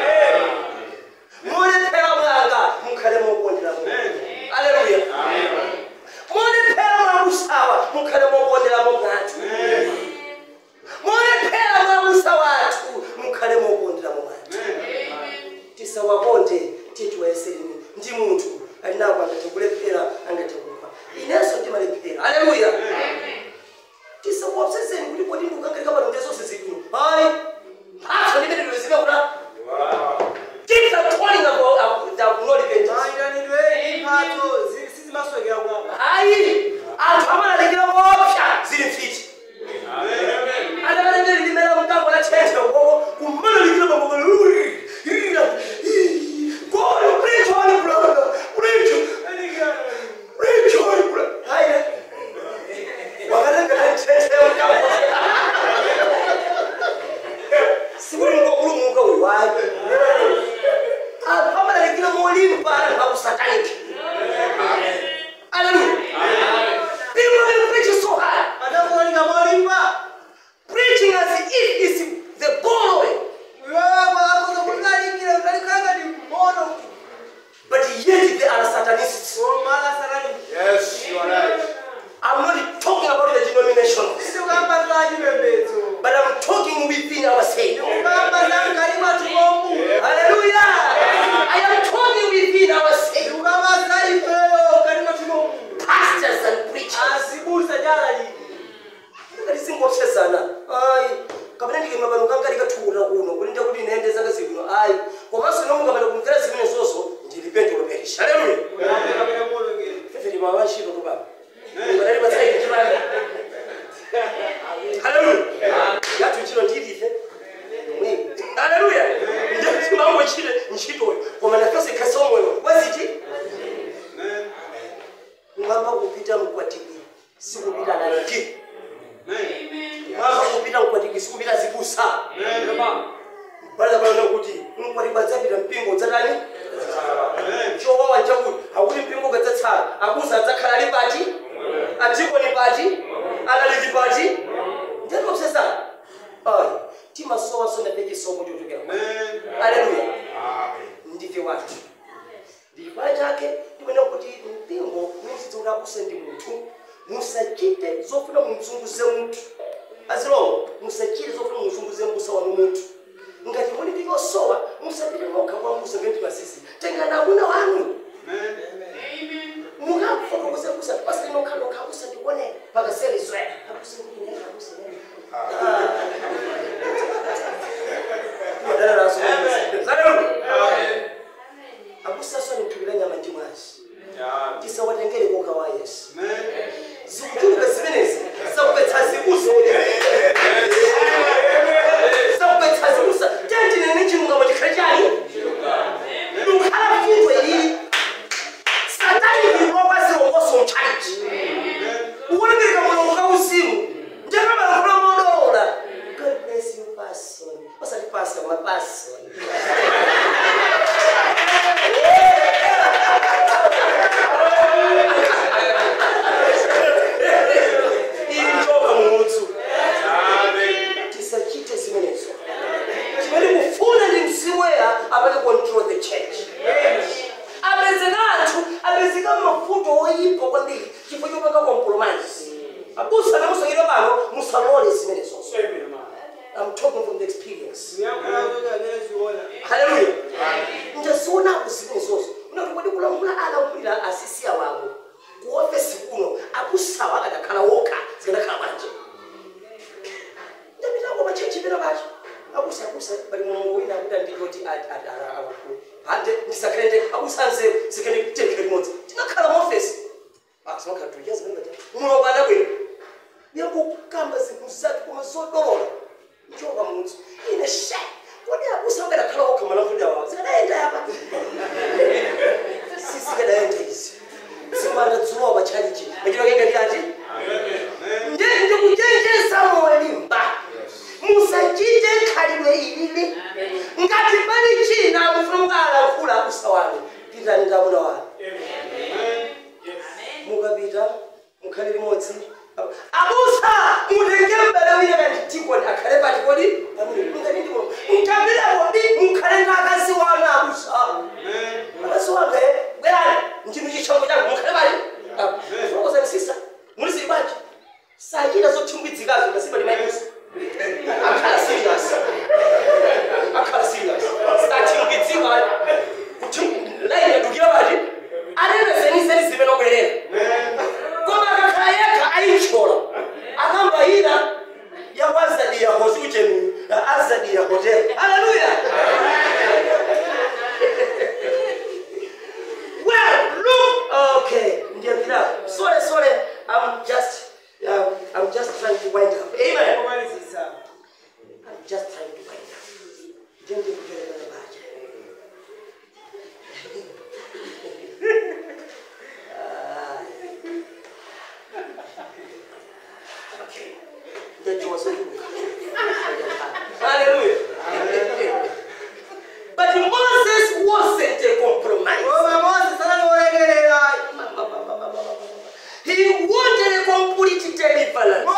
muolephera mwanga mukhale mokondera mwanga aleluya muolephera mwakusawa mukhale mokondera mwangatu muolephera mwakusa wathu mukhale mokondera mwangatu tisawakonde titiwayesereni ndi munthu alinako angathe kulephera angathe kufa inenso ndimalephera aleluya tisakuopseseni kuti kodi ndikukangalika pano ndezonse zikuno hayi mphatso limene lizimakula keep the calling of the acknowledgement mayitanidwe imphatso sizimaswekera kwako hayi anthu amalalikira kopsa zili mfiti adakalengeli limela mkango la thethe ukoko kumalalikira mambo God, preach on brother, preach, preach on brother. Hayi, wakalenga thethe mkango. Sikulunga kulunguka uyu hayi. Anthu amalalikira molimba anthu akusataniki. Hallelujah. People will preach so hard. adakuoneka molimba preaching as if it's the borrowing, iwewe akoza kulalikira ulalikanga ni mmono but yet they are Satanists. omala sarani I'm not talking about the denominations, ndikukamba za chipembedzo but I'm talking within ourselves. ndikukamba za mkati mwathu komu Hallelujah! I am talking within ourselves, ndikukamba za ifeyo mkati mwathu komu pastors and preachers. asibusa jalaliki ndisingopsesana ayi kapena ndikema pano kanga ndikathula kuno kuti nda kuti nende zanga zibwino ayi komanso nomukapanda kumvera zimene zonso ndili pentolo perisha haleluya kapena molongera fefeti mawachito tupapa panali patsaidi chimanga haleluya yathu ntchito ndilife mweyi haleluya ndimambo chile ntchitoyo koma nafenso ikhasa omweyo waziti mwamba kupita mkwatiki sikupita laliki mwamba kupita mkwatiki sikupita zibusa pala pano kuti mkwati kwadzapita mpingo dzatani chowawa nchakuti akuti mpingo kadzatsala abusa adzakhala ali pati atiko ni pati alaliki pati ndiyatopsesana ayi timasowaso ndape chisomo chochokera aleluya ndife wathu ndipala chake ndimene kuti mpingo musitsa kuti abuse ndi munthu musachite zofuna mumzunguze munthu azilongo musachite zofuna mumzunguze mbusa wanu munthu ngati muli ndi yosowa musapite mokha kwa mbusa ngati masisi tengani amuna wanu mukafotokoze kusa pasali nokhalokha usandikuonera pakaserizwe akusaswani mthukira nyama ndi mwazi tisawatengere koka wa yesu zikuchuluka zimenezi zakupetsa zibusa zakupetsa zibusa tentinene chilungamo chikhale chani lukhala fundo ili satani ililopazilongoso mchaji ukuonekeka mulongo kauzimu njakamalakula modola abusawa akadakhala wokha zikanakhala bwanji ndapitako machechi pena pacho abusa abusa bali mulungu wina akuti anditoti akulu ande ndisakhale abusa nzeru zikhale kutenkhera limodzi tinakhala muofesi asimakhala tuyazi mulungu adabwera yakukamba zinthu zake koma zodolola njoka mudzi ine she kodi abusa akadakhala wokha malamuliro awa zikadayenda yapa sisikadayenda izi zimanda dzuwa pachalichi machito kenga ndi ati ndikuchenjeza molimba musachite khalidwe ilili ngati pali china mufuna mukalankhula abusa wanu pitani ndamuna wanu mukapita mukhale limodzi abusa mutenge mbale wina kanti tikoni akhale pati kodi ngati ndimo mutambire kodi mukhale ndi akazi wanu abusa akazi wanga bwerani ndinu chichango changu mukhale pali fokozani sisa muli zili bwanji sachita zothimbwidzikazo ngasipa limayimusa akhala serious akhala serious sathimbwidzika kuti laini yadukira pati anenezenizeni zive nobwerera koma akakhala yekha ayitshola akambayira yakwazadiya hosi uchenu azadiya hotel haleluya well look okay ndiyambira sorry sorry i'm just um, i'm just trying to wind up amen i'm just trying to wind up ndiyendikujelekana baje Okay. Ndajua sasa. Hallelujah. But Moses wasn't a compromise. He wanted a complete deliverance.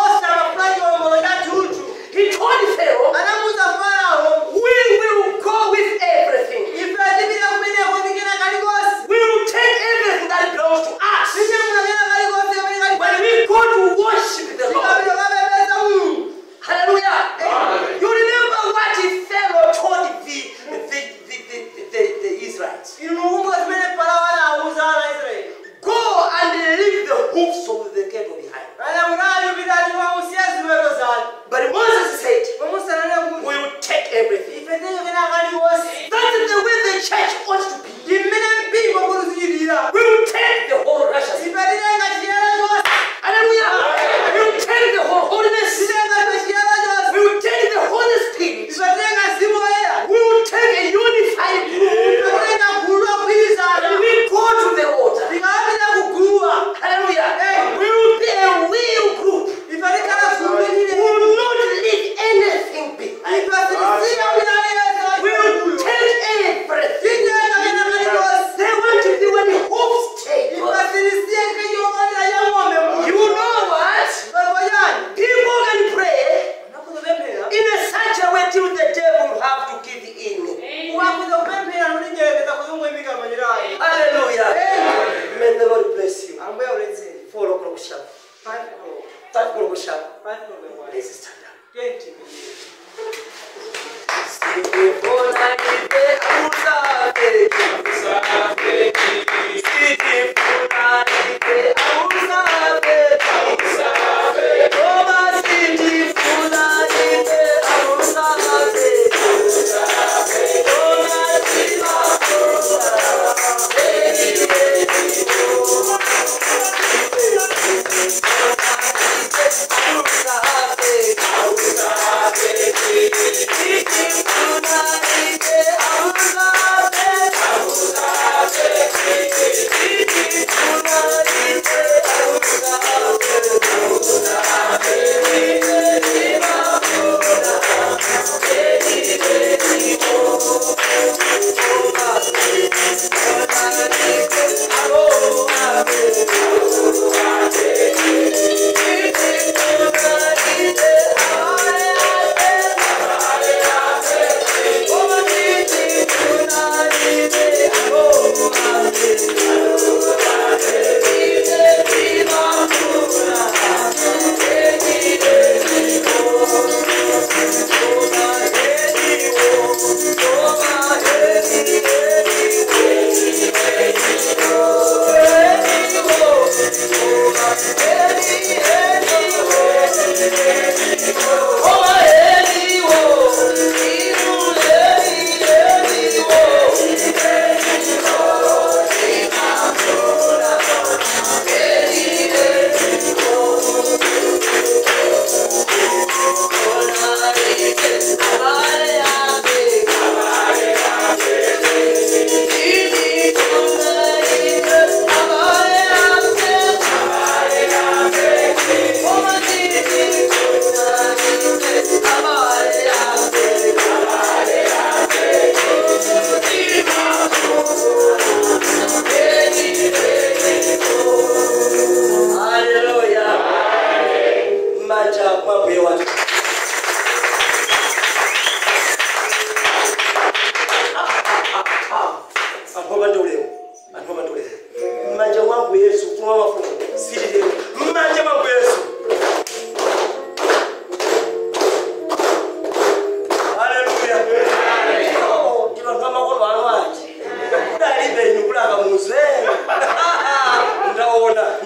He told Pharaoh, we will go with everything. We will take everything that belongs to us. When we go to worship the Lord. Hallelujah. You remember what Pharaoh told the, the, the, the, the, the Israelites. Go and leave the hoofs of the cattle behind. But Moses said, we will take everything. That is the way the church ought to be. We will take the whole righteousness. Hallelujah. We will take the whole holiness. We will take the Holy Spirit. We will take a unified group. And we go to the altar. Hallelujah. We will be a real group. We will not leave anything behind. We will take everything. They want to be when the hopes take. You know what? People can pray in a such a way till the devil have to give in. Hallelujah. May the Lord bless you. Four o'clock sharp. Five o'clock sharp. Let's stand up. Thank you.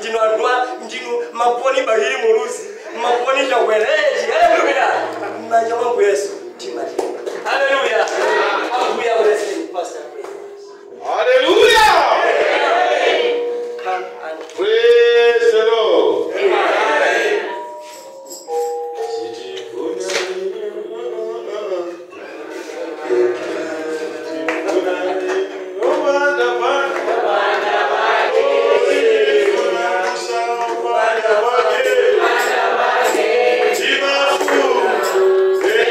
ndinu anthu a ndinu maponi bahiri muluzi maponi chakwerechi haleluya m'manja mwangu yesu timati haleluya ambuye akuleseni pastor Hallelujah! come and Praise the Lord.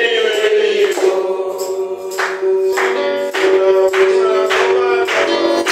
Thank you.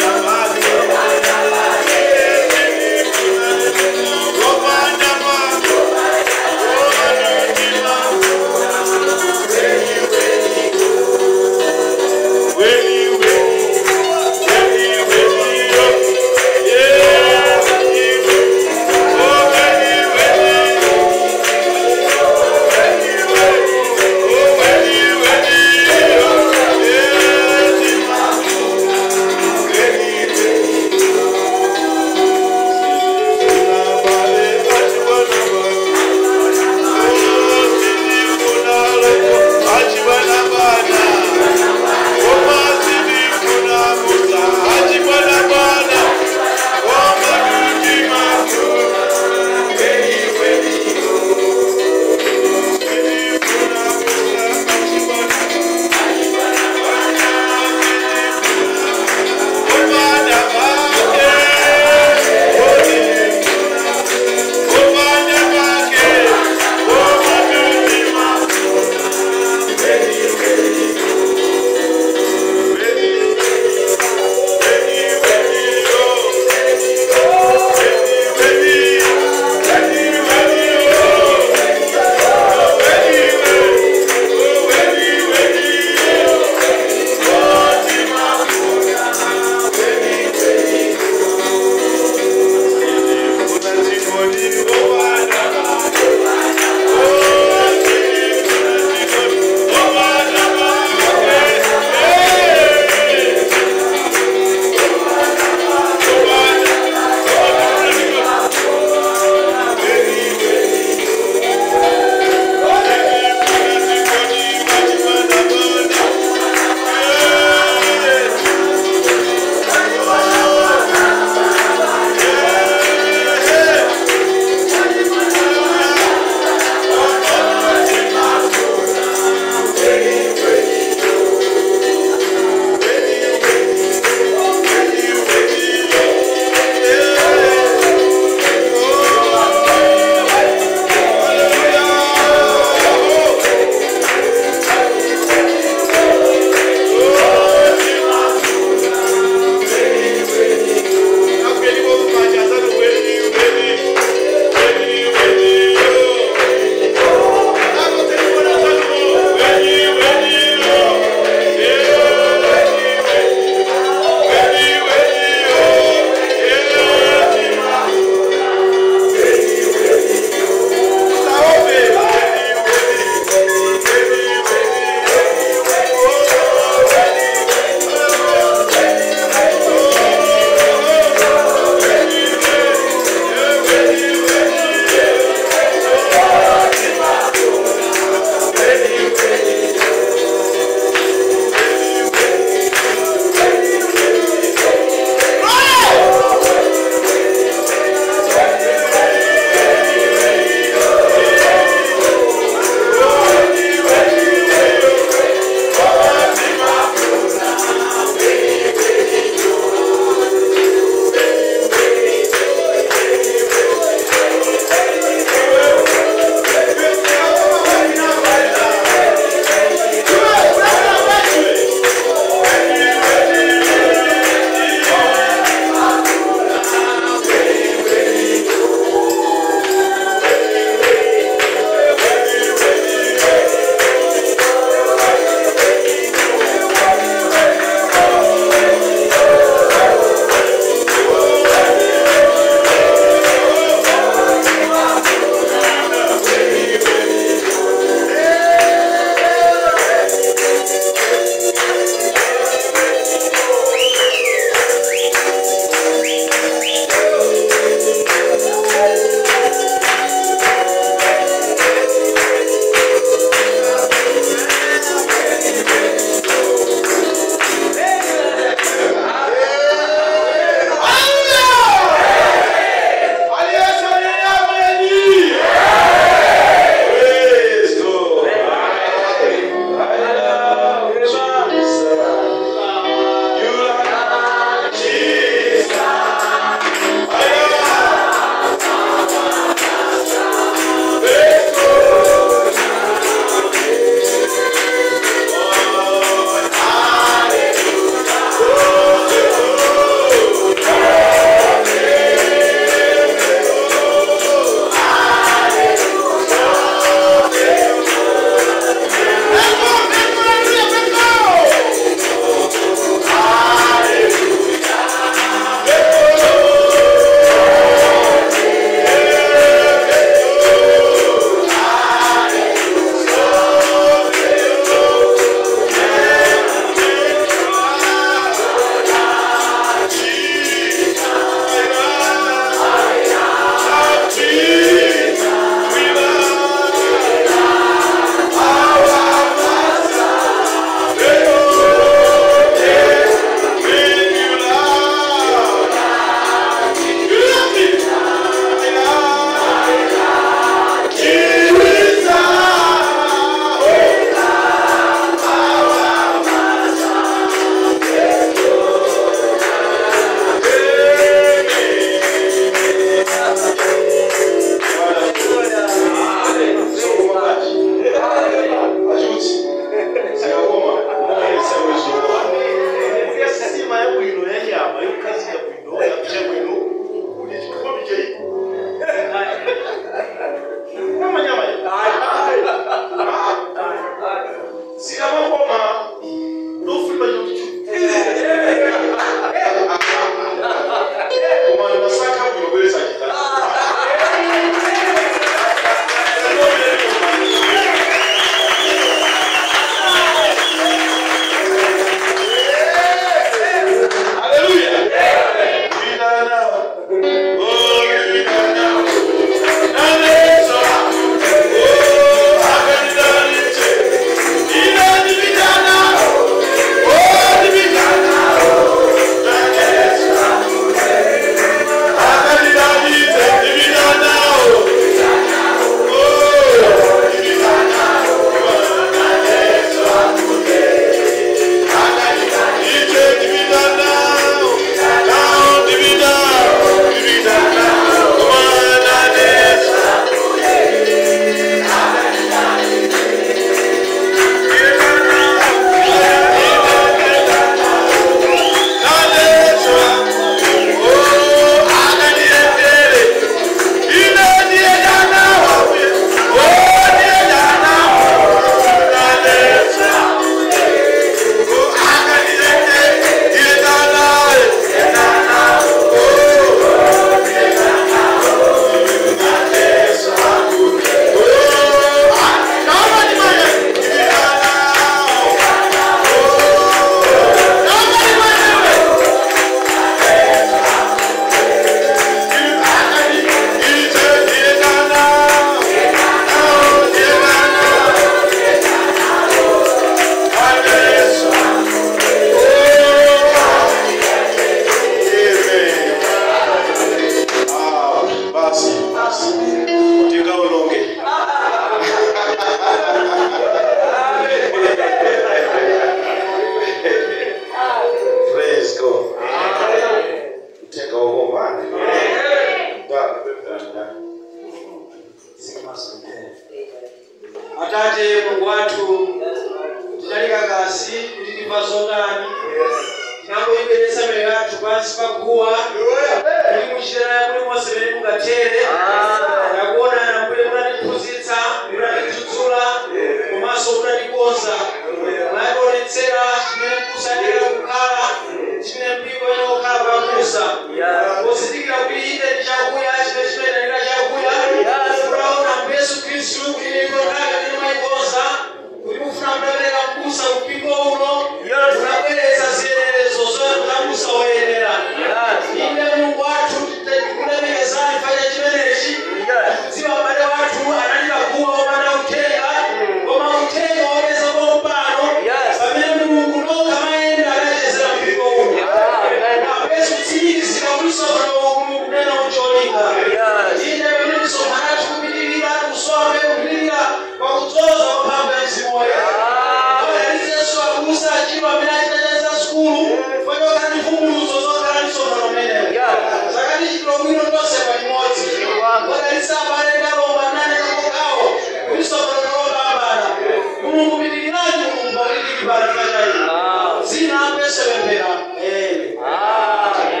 pansi paguwa muri muchera muri mose biri mugatere ndakuonana mbuye munandiphunzitsa munandidzudzula komanso munandikonza mwandionetsera chimene kusadira kukhala chimene mpingo ine kukhala pamusa pozindikira kuti ine ndi chakuya chimene chimenanira chakuya unaona mbesu khristu kuti ndikokhala ndine mwayikonza kuti mufuna mudapereka mbusa mpingo uno munabweretsa ziyenerezo zoyamukamusa woyenera ine mulungu wathu tikulemekezani fanya chimenechi kudziwa m'bale wathu analira kuwa wopanda uthenga koma uthenga wopeza kompano pamene mulungu nokha mayenda anachezera mpingo uno apeso kutsirizika kulisono kunena ucholinga ine pamene misonkhano yathu kupitirira kusombe kupitirira kwakudzoza kwamphamvu ya mzimu woyera alizenso akusa achiro amene achitacheza sukulu fanyokhala ndi mvumbuluzo zokhala ndi sonano meneyo zakati chitiro bwino tonse palimodzi odalitsa abale ndalomba nane kakokawo kuti sonano lopambana mulungu pitirirani mulungu pakuti pali pachayi zina apese pemphera amen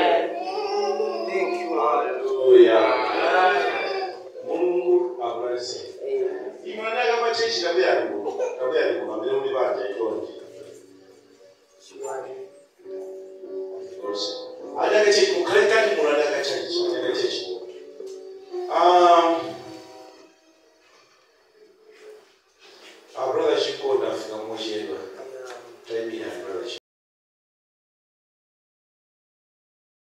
Haleluya. Mungu akubariki. Imwana kama chechi tabia ni Mungu. Tabia ni Mungu. Ambaye unibanja ikoje.